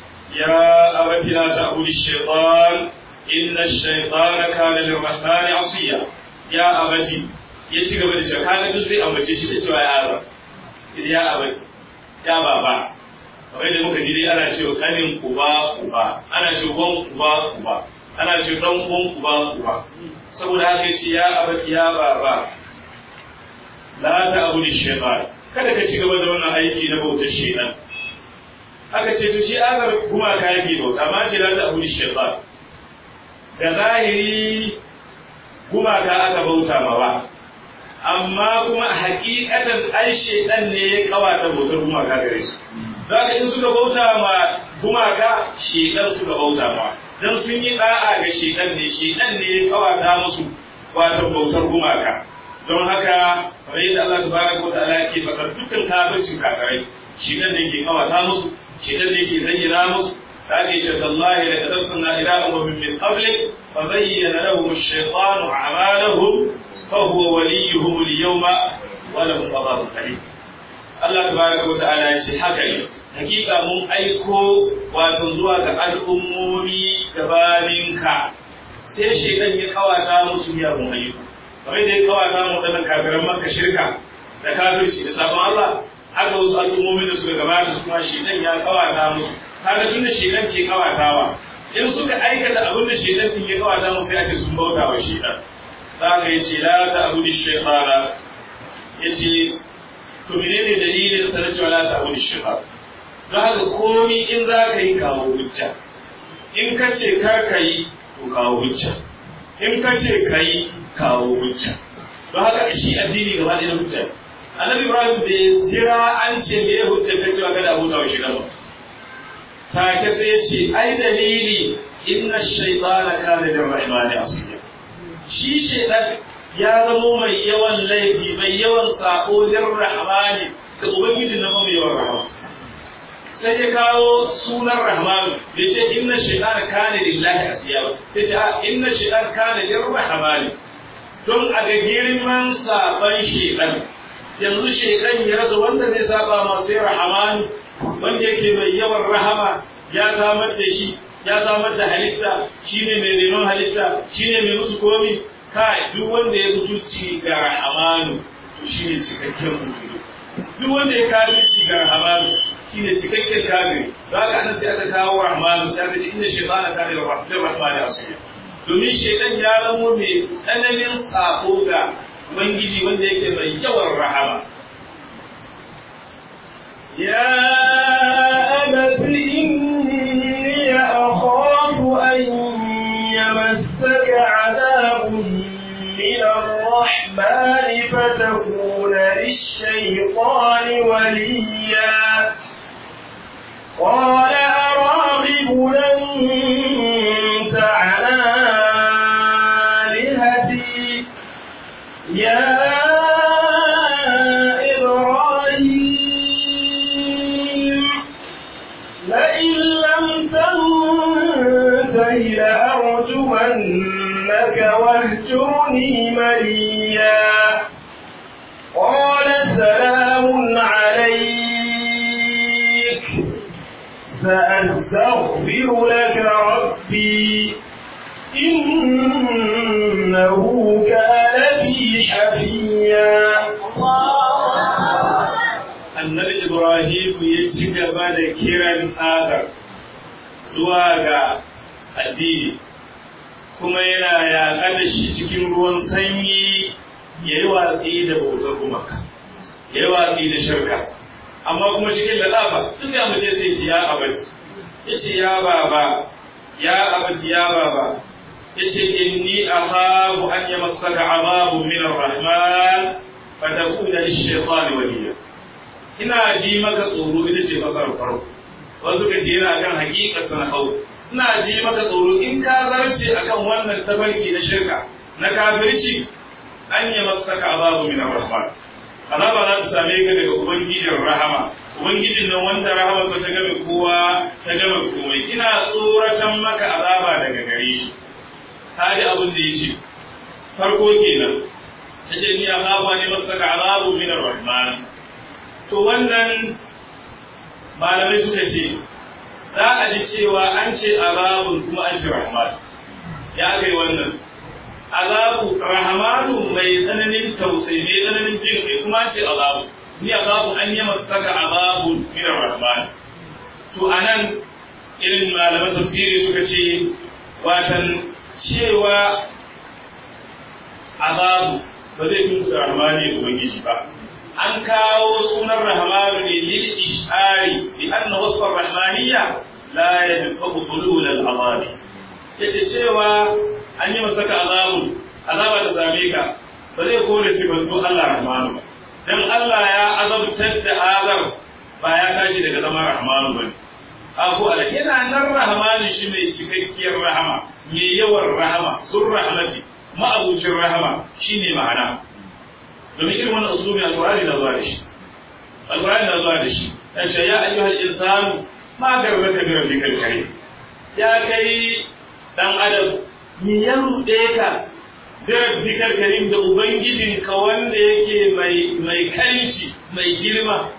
ya abati la ta'budu ash-shaytan inna ash-shaytana kana lir-rahmani asiya ya abati ya ci gaba da cewa kaga duk sai ambace shi da cewa ya aba idan ya abaci ya baba kamar yadda muka ji dai ana cewa kanin uba uba ana cewa wan uba uba ana cewa dan uwan uba uba saboda haka ya ce ya abaci ya baba la ta abu da shaytan kada ka ci gaba da wannan aiki na bautar shaytan aka ce to shi azar gumaka yake bauta amma ce la ta abu da shaytan da zahiri gumaka aka bauta ma ba amma kuma hakikatan ai shedan ne ya kawata bautar gumaka gare su zaka in suka bauta ma gumaka shedan suka bauta ma dan sun yi da'a ga shedan ne shedan ne ya kawata musu wato bautar gumaka don haka kamar yadda Allah tabaraka wa ta'ala yake faɗar dukkan kafircin kafirai shedan ne ke kawata musu shedan ne ke zayyana musu ذلك تالله لقد أرسلنا إلى أمم من قبلك فزين لهم الشيطان أعمالهم فهو وليهم اليوم ولهم عذاب أليم Allah tabaraka wa ta'ala ya ce haka ne hakika mun aiko wato zuwa ga al'ummomi gabaninka sai shedan ya kawata musu miyagun ayyuka kamar da ya kawata mu wadannan kafiran makka shirka da kafirci da sabon Allah haka wasu al'ummomi da suka gabata su kuma shedan ya kawata musu kaga tun da shedan ke kawatawa in suka aikata abin da shedan din ya kawata musu sai a ce sun bauta wa shedan za ka yi ce la ta abu da shekara ya ce to menene dalilin sa na cewa la ta abu da shekara don haka komi in za ka yi kawo hujja in ka ce kar ka yi to kawo hujja in ka ce ka yi kawo hujja don haka shi addini gaba ɗaya na hujja annabi ibrahim bai jira an ce me ya hujja ka cewa kada abota wa shedan ba take sai ya ce ai dalili inna shaytana kana lirrahmani asiya shi shaitan ya zamo mai yawan laifi mai yawan sako rahmani ga ubangiji na mai yawan rahama sai ya kawo sunan rahmanu ya ce inna shaitan kana lillahi asiya ba ya ce inna shaitan kana lirrahmani don a ga girman saban shaitan yanzu shaitan ya rasa wanda zai saba ma sai rahmanu wanda yake mai yawan rahama ya samar da shi ya samar da halitta shine mai renon halitta shine mai musu komi kai duk wanda ya mutunci ga rahamanu to shine cikakken mutum duk wanda ya kafirci ga rahamanu shine cikakken kafiri za ka nan sai aka kawo rahmanu sai aka ce inna shaytana kana da rahmani asiya domin shaytan ya zamo mai tsananin sako ga ubangiji wanda yake mai yawan rahama يا أبت إني أخاف أن يمسك عذاب من الرحمن فتكون للشيطان وليا قال أراغب أنت على آلهتي يا إبراهيم لئن لم تنته لأرجمنك واهجرني مليا قال سلام عليك سأستغفر لك ربي إنه كان بي حفيا annabi Ibrahim ya ci gaba da kiran Adar zuwa ga addini kuma yana yaƙata shi cikin ruwan sanyi ya yi watsi da bautar gumaka ya yi watsi da shirka amma kuma cikin lalaba duk ya mace sai ce ya abaci ya ce ya baba ya abaci ya baba ya ce inni akhafu an yamassaka azabun min ar-rahman fatakuna lish-shaytani waliya ina ji maka tsoro ita ce fasar farko wasu ka ce yana kan hakikar sana hau ina ji maka tsoro in ka zarce akan wannan tabarki na shirka na kafirci an yi masaka azabu min rahman azaba za ta same ka daga ubangijin rahama ubangijin nan wanda rahamarsa ta game kowa ta game komai ina tsoratan maka azaba daga gare shi ta ji abin da ya ce farko kenan ya ce ni azaba ne masaka azabu min rahman to wannan malamai suka ce za a ji cewa an ce azabun kuma an ce rahman ya kai wannan azabu rahmanu mai tsananin tausayi mai tsananin jin kai kuma ce azabu ni azabu an yi saka azabu min rahman to anan irin malaman tafsiri suka ce watan cewa azabu ba zai tuntu rahmani ubangiji ba an kawo sunan rahmanu ne lil ishari bi anna wasfa rahmaniyya la yadfa'u hulul al azabi yace cewa an yi masa azabun azaba ta same ka ba zai kore sifantu Allah rahmanu ba dan Allah ya azabtar da azab ba ya tashi daga zama rahmanu bane ako ala yana nan rahmanu shi mai cikakkiyar rahama mai yawan rahama zur rahmati ma'abucin rahama shine ma'ana domin irin wannan usulubi alqur'ani na zuwa da shi alqur'ani na zuwa da shi ya ce ya ayyuhal insanu ma garraka bi rabbikal karim ya kai dan adam mi ya ruɗe ka bi rabbikal karim da ubangijinka wanda yake mai mai karinci mai girma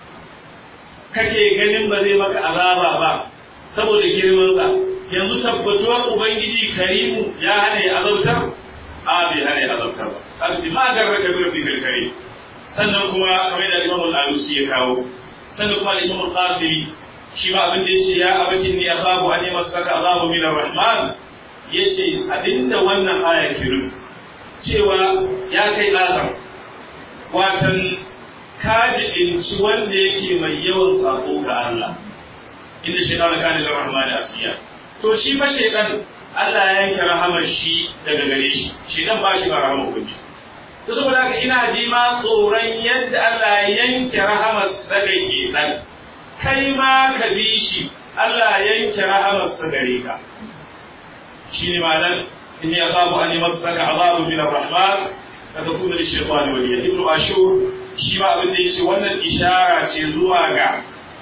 kake ganin ba zai maka azaba ba saboda girmansa yanzu tabbatuwar ubangiji karimu ya hana ya azabtar a bai hana ya azabtar ba alci ma garra ka bir bikal kare sannan kuma kamar da Imam al-Alusi ya kawo sannan kuma Imam al-Qasimi shi ma abin da yace ya abati ni akhabu an yamassaka azabu min ar-rahman yace abinda wannan aya ke rufe cewa ya kai azam watan kaji inci wanda yake mai yawan sako ga Allah inda shaytan kana lir rahman asiya to shi fa shaytan Allah ya yanke rahamar shi daga gare shi shaytan ba shi ba rahamar kuɗi to saboda haka ina ji ma tsoron yadda Allah ya yanke rahamar sa ga shaytan kai ma ka bi shi Allah ya yanke rahamar sa gare ka shine malan in ya khafu an yamassaka azabu min ar-rahman fatakuna lish-shaytani waliya ibnu ashur shi ma abin da ya ce wannan ishara ce zuwa ga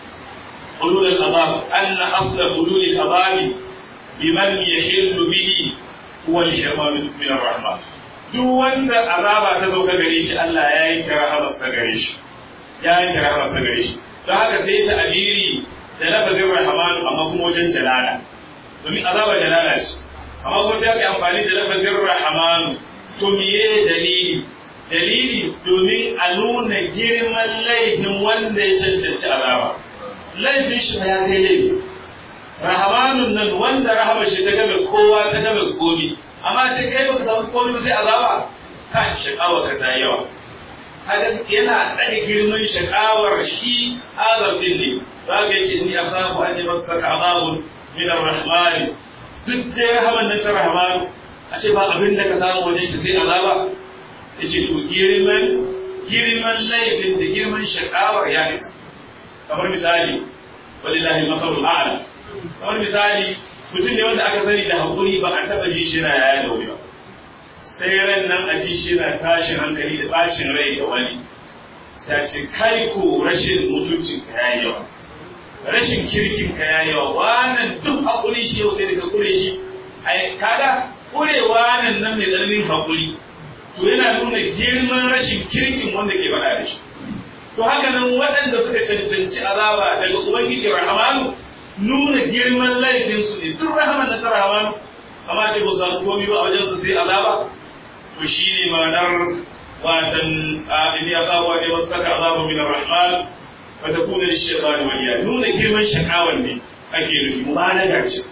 hulul al-adab anna asla hulul al-adab biman yahillu bihi huwa al-shaytan min ar-rahman duk wanda azaba ta sauka gare shi Allah ya yi rahamar sa gare shi ya yi rahamar sa gare shi don haka sai ta abiri da lafazin rahman amma kuma wajen jalala domin azaba jalala ce amma kuma sai aka yi amfani da lafazin rahman to miye dalili dalili domin a nuna girman laifin wanda ya cancanci azaba laifin shi ya kai laifi rahamanun nan wanda rahama shi ta game kowa ta game komi amma ce kai baka samu komi sai azaba kan shakawa ka ta yawa haka yana ɗaga girman shakawar shi azab din ne za ka yi ce ni asabu an yi masa saka azabun min ar-rahman duk da rahaman nan ta rahmanu a ce ba abin da ka samu wajen shi sai azaba ya ce to girman girman laifin da girman shakawar ya isa kamar misali walillahi makarul a'la kamar misali mutum ne wanda aka sani da hakuri ba a taba ji shi na yaya da wuri ba sai ran nan a ji shi na tashin hankali da bacin rai da wani sai ce kai ko rashin mutuncin ka yayi yawa rashin kirkin ka yayi yawa wannan duk hakuri shi yau sai daga kure shi ai kaga kurewa nan nan mai tsananin hakuri to yana nuna girman rashin kirkin wanda ke faɗa da shi to haka nan waɗanda suka cancanci azaba daga ubangiji rahamanu nuna girman laifinsu ne duk rahaman da ta rahamanu amma ce ba su samu komi ba a wajen su sai azaba to shi ne ma'anar watan in ya kawo ne wasu saka azaba min rahman fa takuna lish-shaytani waliya nuna girman shakawan ne ake nufi mubalaga ce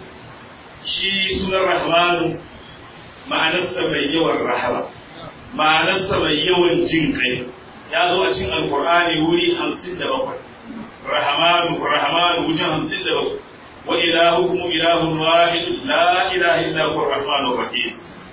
shi sunan rahmanu ma'anarsa mai yawan rahama ma'anarsa mai yawan jin kai ya zo a cikin alkur'ani wuri hamsin da bakwai rahamanu rahamanu wajen hamsin da bakwai wa ilahukum ilahun wahid la ilaha illa huwa rahmanur rahim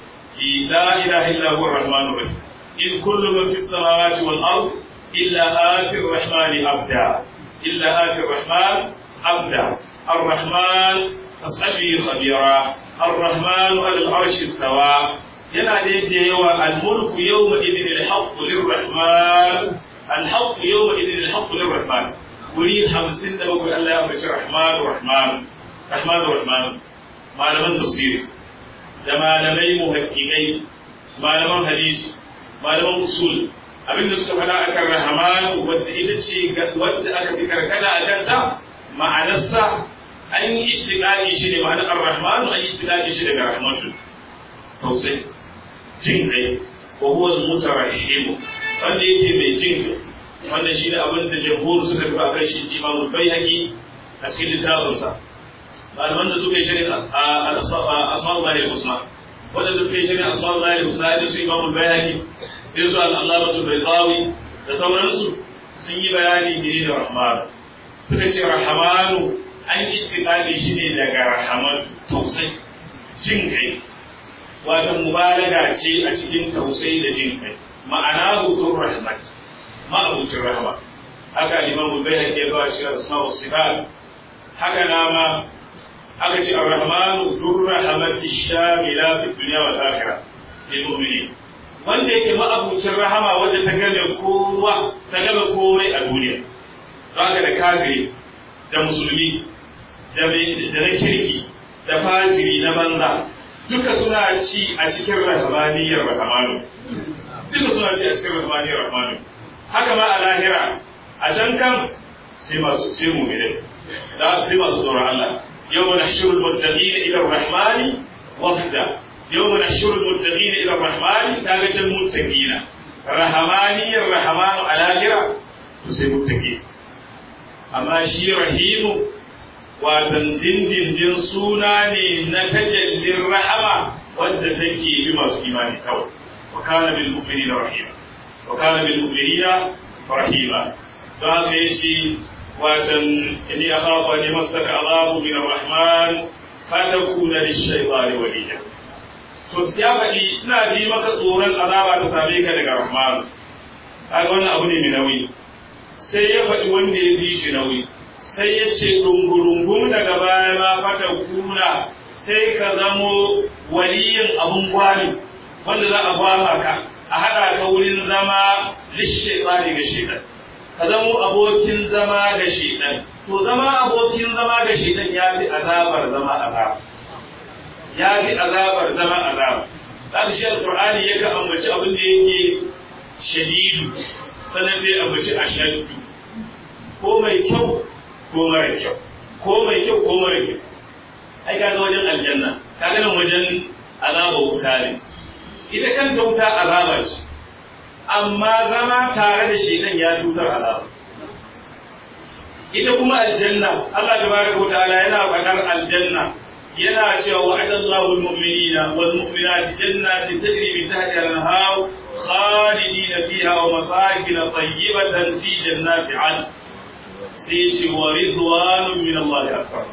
la ilaha illa huwa rahmanur rahim in kullu man fis samawati wal ard illa ati rahmani abda illa ati rahman abda الرحمن فاسأل به خبيرا الرحمن على العرش استوى yana da yadda yawa almulku yawma idin alhaqqu lirrahman alhaqqu yawma idin alhaqqu lirrahman wuri 57 Allah ya ambaci rahman rahman rahman rahman malaman tafsiri da malamai muhaqqiqai malaman hadisi malaman usul abinda suka faɗa akan rahman wadda ita ce wadda aka fi karkata akan ta ma'anarsa an yi istiqaqi shi ne ma'anar ar-rahman an yi istiqaqi shi daga rahmatul tausayi jin kai wa huwa al-mutarahhim wanda yake mai jin kai wannan shi ne abin da jamhur suka tafi a kan shi imamu bayhaqi a cikin littafinsa malaman da suka yi shirin asma'ul lahi husna wadanda suka yi shirin asma'ul lahi husna da su imamu bayhaqi da su al-allamatul baydawi da sauransu sun yi bayani ne da rahman suka ce rahmanu an istiqali shi ne daga rahaman tausayi jin kai wato mubalaga ce a cikin tausayi da jin kai ma'ana hutun rahmat ma'abucin rahama haka liman bai haƙe ba shi da asma wa sifat haka nama aka ce ar-rahmanu zur rahmati shamila fi dunya wal akhirah lil mu'minin wanda yake ma'abucin rahama wanda ta game kowa ta game komai a duniya haka da kafiri da musulmi da na kirki da fajiri na banza duka suna ci a cikin rahmaniyar rahmanu duka suna ci a cikin rahmaniyar rahmanu haka ma a lahira a can kan sai masu sai mu'minin da sai masu tsoron Allah yawma nahshurul muttaqina ila ar-rahmani wafda yawma nahshurul muttaqina ila ar-rahmani kaga can muttaqina rahamaniyar rahamanu a lahira to sai muttaqi amma shi rahimu watan dindindin suna ne na tajallin rahama wadda take bi masu imani kawai wa kana bil mu'minina rahima وكان بالمؤمنين رحيما فهذا يجي واتن إني أخاف أن يمسك عذاب من الرحمن فتكون للشيطان وليا to ya faɗi ina ji maka tsoron azaba ta same ka daga rahman kaga wannan abu ne mai nauyi sai ya faɗi wanda ya fi shi nauyi sai ya ce dungurungum daga baya ma fata kuna sai ka zamo waliyin abun gwani wanda za a gwama ka a haɗa ka wurin zama lishaitani ga shaitan ka zamo abokin zama ga shaitan to zama abokin zama ga shaitan ya fi azabar zama azab ya fi azabar zama azab zaka shi alqur'ani yake ambaci abin da yake shadidu sannan sai ambaci ashaddu ko mai kyau ko mara kyau ko mai kyau ko mara kyau ai kaga wajen aljanna kaga nan wajen azaba wuta ne ita kanta wuta azaba ce amma zama tare da shekan ya tutar azaba ita kuma aljanna Allah tabaraka wa ta'ala yana faɗar aljanna yana cewa wa'adallahu almu'minina wal mu'minati jannatin tajri min tahtiha al-anhar khalidina fiha wa masakin tayyibatan fi jannati 'adn sai ce wa ridwanun min Allah akbar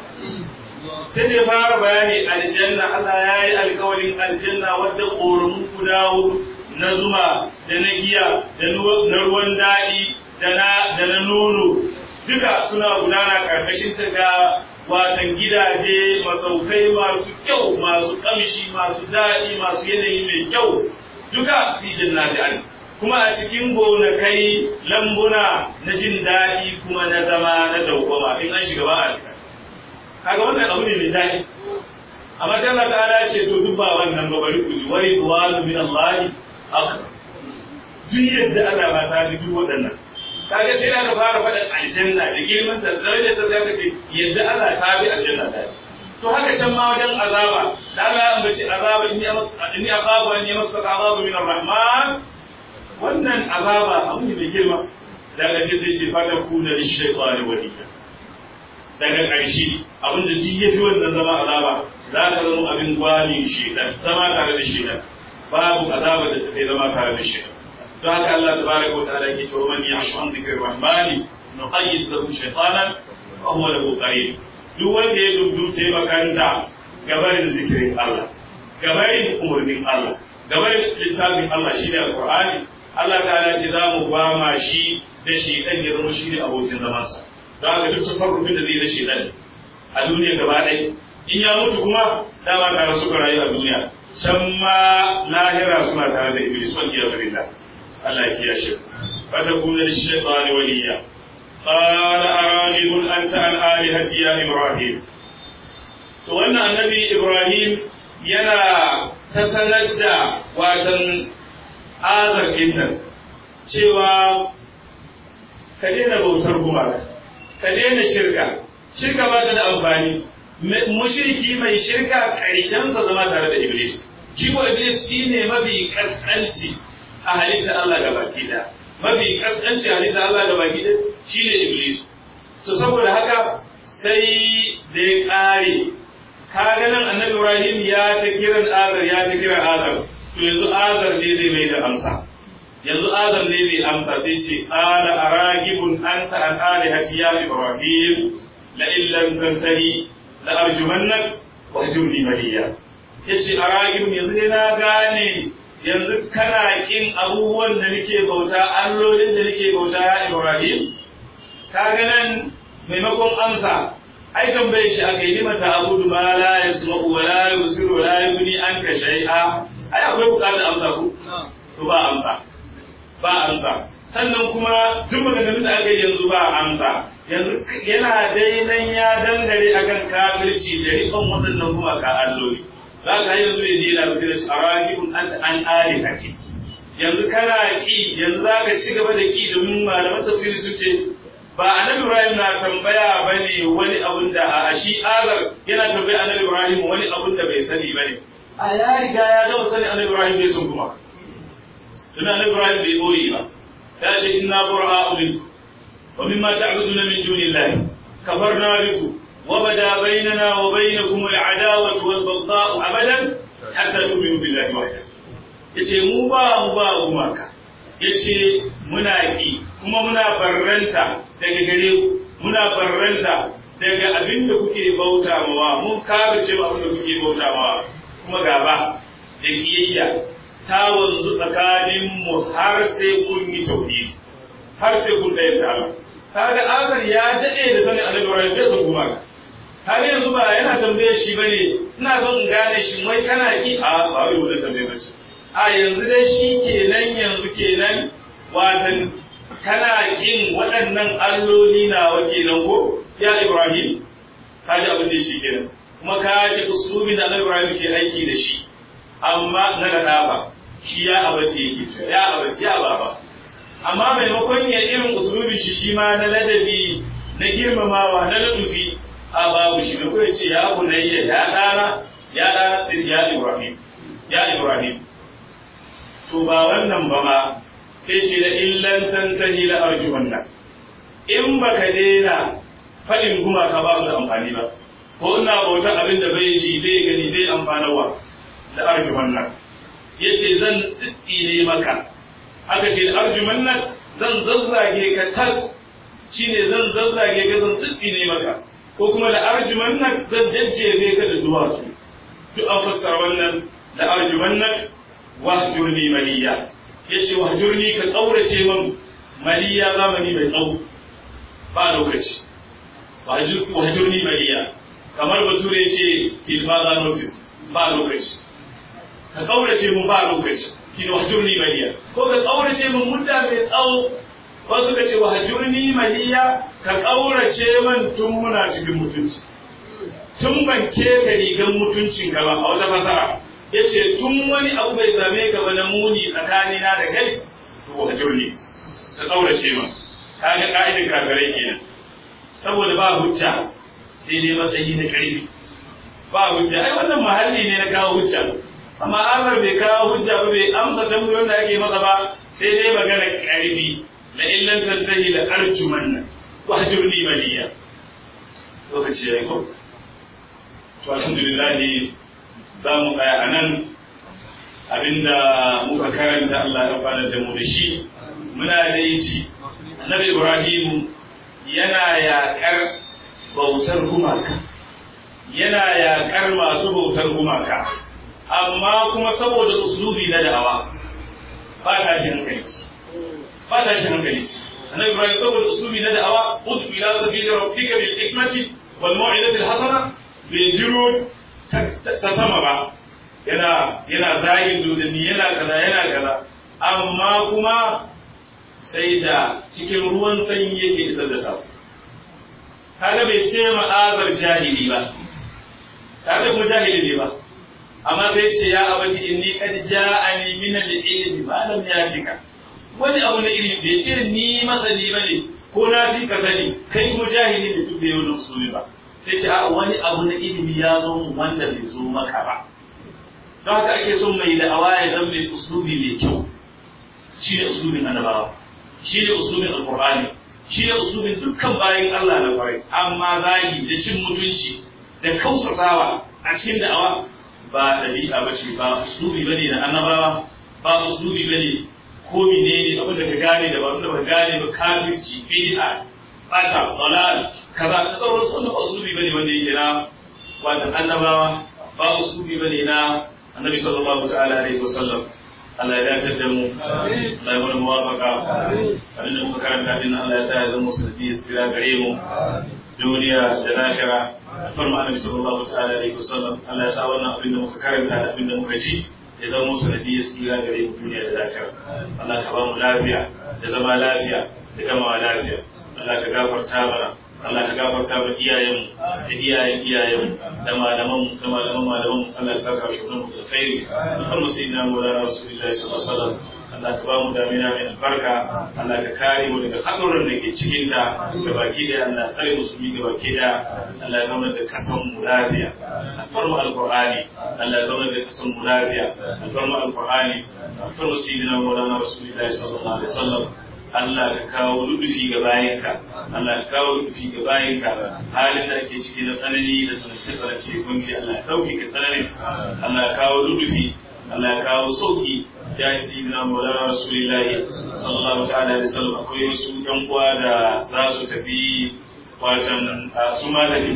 sai da fara bayani aljanna Allah ya yi alkawarin aljanna wadda ƙoramu guda hudu na zuma da na giya da na ruwan daɗi da na nono duka suna gudana ƙarƙashin ta ga watan gidaje masaukai masu kyau masu ƙamshi masu daɗi masu yanayi mai kyau duka fi jannati an kuma a cikin gonakai lambuna na jin daɗi kuma na zama na dawwama in an shiga ba a fita kaga wannan abu ne mai daɗi amma sai Allah ta'ala ya ce to duk ba wannan ba bari ku ji wai duwalu min Allah akbar duk yadda Allah ba ta ji duk waɗannan kaga sai aka fara faɗin aljanna da girman ta darajar ta zaka ce yadda Allah ta bi aljanna ta to haka can ma wajen azaba da Allah ya ambaci azaba inni inni akhafu an yamassaka azabu min ar-rahman wannan azaba abu ne mai girma daga ce sai ce fata kuna lish-shaytani waliya daga ƙarshe abinda duk ya fi wannan zama azaba za ka zama abin gwani shedan zama tare da shedan babu azaba da ta kai zama tare da shedan don haka Allah tabaraka wa ta'ala ke cewa man ya'shu an dhikri rahmani nuqayyid lahu shaytanan fa huwa lahu qarin duk wanda ya dubdute makanta gabarin zikirin Allah gabarin umurnin Allah gabarin littafin Allah shine alqur'ani Allah ta'ala ce za mu gwama shi da shedan ya zama shi ne abokin zamansa don haka duk tasarrufin da zai da shedan a duniya gaba ɗaya in ya mutu kuma dama tare suka rayu a duniya can ma lahira suna tare da iblis wal iyyazu billah Allah ya kiyashe fata kuna shaytani waliya qala aragibun anta an alihati ya ibrahim to wannan annabi ibrahim yana ta sanar da watan azar nan cewa ka daina bautar gumaka ka daina shirka shirka ba ta da amfani mushriki mai shirka ƙarshensa zama tare da iblis shi ko iblis shine mafi kaskanci a halittar Allah ga baki da mafi kaskanci a halittar Allah ga baki da shine iblis to saboda haka sai da ya kare kaga nan annabi Ibrahim ya ta kiran azar ya ta kiran azar to yanzu azar ne zai mai da amsa yanzu azar ne zai amsa sai ce ala aragibun anta an alihati ya ibrahim la illam tantahi la arjumannak wa hajurni maliya yace aragibun yanzu ne na gane yanzu kana kin abubuwan da nake bauta allolin da nake bauta ya ibrahim kaga nan maimakon amsa ai tambaye shi aka yi mata abudu ma la yasma'u wa la yusiru wa la yughni anka shay'a ai akwai bukatar amsa ku to ba amsa ba amsa sannan kuma duk maganganun da aka yi yanzu ba amsa yanzu yana dainan ya dangare akan kafirci da riƙon waɗannan kuma ka alloli za ka yanzu ya dina ba sai da shi aragibun anta an alihati yanzu kana ki yanzu za ka ci gaba da ki domin malaman tafsiri sun ce ba annabi Ibrahim na tambaya bane wani abun da a shi azar yana tambaya annabi Ibrahim wani abun da bai sani bane a ya riga ya gama sani annabi Ibrahim bai sun kuma don annabi Ibrahim bai boye ba ya ce inna bura'u minkum wa mimma ta'buduna min dunillahi kafarna bikum wa bada bainana wa bainakum al'adawatu wal baghdha'u abadan hatta tu'minu billahi wahdahu yace mu ba mu ba gumaka yace muna ki kuma muna barranta daga gare ku muna barranta daga abin da kuke bauta mawa mun kafirce ba abin da kuke bauta mawa kuma gaba da kiyayya ta wanzu tsakanin mu har sai kun yi tauhidi har sai kun ɗaya ta Allah kaga Azar ya daɗe da sanin Annabi Ibrahim bai san kuma kaga yanzu ba yana tambaye shi bane ina son in gane shi wai kana ki a ba wai wannan tambaye bace a yanzu dai shi kenan yanzu kenan watan kana kin waɗannan alloli nawa kenan ko ya Ibrahim ka ji abin da shi kenan kuma ka ji uslubin da Ibrahim ke aiki da shi amma na da ba shi ya abace yake to ya abace ya baba amma maimakon ya irin uslubin shi shi ma na ladabi na girmamawa na ladufi a babu shi da kuma ce ya bunayya ya dana ya dana sai ya Ibrahim ya Ibrahim to ba wannan ba ma sai ce da illan tantahi la arjuwanna in baka daina faɗin gumaka ba su da amfani ba ko ina bautar abin da bai ji bai gani bai amfanarwa da arjuwanna ya ce zan tsitsine maka aka ce da arjuwanna zan zazzage ka tas shine zan zazzage ka zan tsitsine maka ko kuma da arjuwanna zan jajjefe ka da duwatsu duk an fassara wannan da arjuwanna wahjurni maliya yace wahjurni ka kaurace min maliya zamani mai tsawo ba lokaci wahjurni maliya kamar bature yace till further notice ba lokaci ka kaurace min ba lokaci kin wahjurni maliya ko ka kaurace min mudda mai tsawo wasu ka ce wahjurni maliya ka kaurace min tun muna cikin mutunci tun ban keta rigan mutuncin ka ba a wata fasara ya ce tun wani abu bai same ka ba na muni tsakanina da kai to ka jirni ka kaurace ma ka ga ka'idin kafirai kenan saboda ba hujja sai dai matsayi na ƙarfi ba hujja ai wannan mahalli ne na kawo hujja amma Amar bai kawo hujja ba bai amsa tambayoyin da ake masa ba sai dai magana ƙarfi la illan tantahi la arjumanna wa hajurni maliya lokaci yayi ko to alhamdulillah za mu tsaya a nan abinda muka karanta Allah ya fara da mu da shi muna da yaci annabi Ibrahim yana yaƙar bautar gumaka yana yaƙar masu bautar gumaka amma kuma saboda uslubi na da'awa ba ta shi hankali ba ta shi hankali annabi Ibrahim saboda uslubi na da'awa ud'u ila sabili rabbika bil hikmati wal mau'izati al hasana bai jiro ta sama ba yana yana zagin dodanni yana kaza yana kaza amma kuma sai da cikin ruwan sanyi yake isar da sako kaga bai ce ma'azar jahili ba kaga kuma jahili ne ba amma sai ce ya abati inni qad ja'ani min al-ilmi ma lam yatika wani abu na ilimi bai ce ni masani bane ko na fi ka sani kai kuma jahili ne duk da yau da ba sai ce a wani abu na ilimi ya zo mu wanda bai zo maka ba don haka ake son mai da'awa ya zama mai uslubi mai kyau shi ne uslubin annabawa shi ne uslubin alqur'ani shi ne uslubin dukkan bayan Allah na kwarai amma zagi da cin mutunci da kausasawa a cikin da'awa ba ɗabi'a ba ce ba uslubi ba ne na annabawa ba uslubi ba ne ko menene abin da ka gane da ba da ba gane ba kafirci bid'a bata dalal kaza da sauran su wannan uslubi bane wanda yake na wato annabawa ba uslubi bane na annabi sallallahu ta'ala alaihi wasallam Allah ya dace da mu Allah ya mana muwafaqa abin da muka karanta din Allah ya sa ya zama musulmi sira gare mu duniya da lahira farma annabi sallallahu ta'ala alaihi wasallam Allah ya sa wannan abin da muka karanta da abin da muka ji ya zama musu hadiyar tsira gare mu duniya da lafiya Allah ka ba mu lafiya da zama lafiya da gama lafiya Allah ka gafarta mana Allah ka gafarta wa iyayenmu da iyayen iyayenmu da malamanmu da malaman malamanmu Allah ya saka shi mu da khairi Muhammad sayyidina Maulana Rasulullahi sallallahu alaihi wasallam Allah ka ba mu damina mai albarka Allah ka kare mu daga haɗuran da ke cikin ta ga baki da Allah tsare musulmi ga baki da Allah ya zama da kasan mu lafiya alfarmu alqur'ani Allah ya zama da kasan mu lafiya alfarmu alqur'ani alfarmu sayyidina Maulana Rasulullahi sallallahu alaihi wasallam Allah ka kawo ludufi ga bayanka Allah ka kawo ludufi ga bayanka halin da ake ciki na tsanani da tsanance tsanance gunki Allah ya dauke ka tsanani Allah ya kawo ludufi Allah ya kawo sauki ya yi sayyidina Maulana Rasulullahi sallallahu ta'ala alaihi wasallam akwai wasu yan uwa da za su tafi watan su ma tafi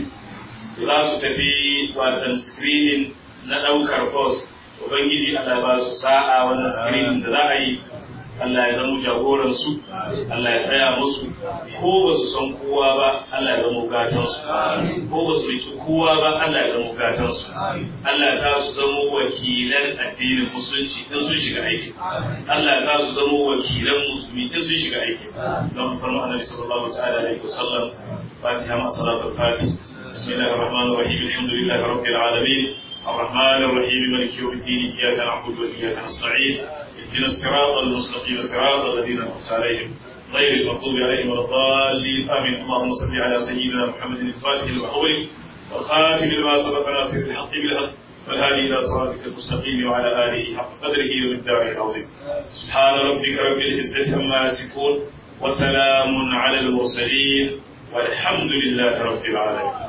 za su tafi watan screening na daukar post ubangiji Allah ba su sa'a wannan screening da za a yi Allah ya zama jagoransu, Allah ya tsaya musu, ko ba su san kowa ba, Allah ya zama gatansu, ko ba su riki kowa ba, Allah ya zama gatansu. Allah ya su zama wakilan addinin musulunci in sun shiga aiki. Allah ya su zama wakilan musulmi in sun shiga aiki. Don farma annabi sallallahu ta'ala alaihi wasallam Fatiha ma salatul Fatih. Bismillahir Rahmanir Rahim. Alhamdulillahi Rabbil Alamin. الرحمن الرحيم مالك يوم الدين اياك نعبد واياك نستعين اهدنا الصراط المستقيم صراط الذين انعمت عليهم غير المغضوب عليهم ولا الضالين امين اللهم صل على سيدنا محمد الفاتح المحول والخاتم لما سبق ناصر الحق بالحق والهادي الى صراطك المستقيم وعلى اله حق قدره ومقداره العظيم سبحان ربك رب العزه عما يصفون وسلام على المرسلين والحمد لله رب العالمين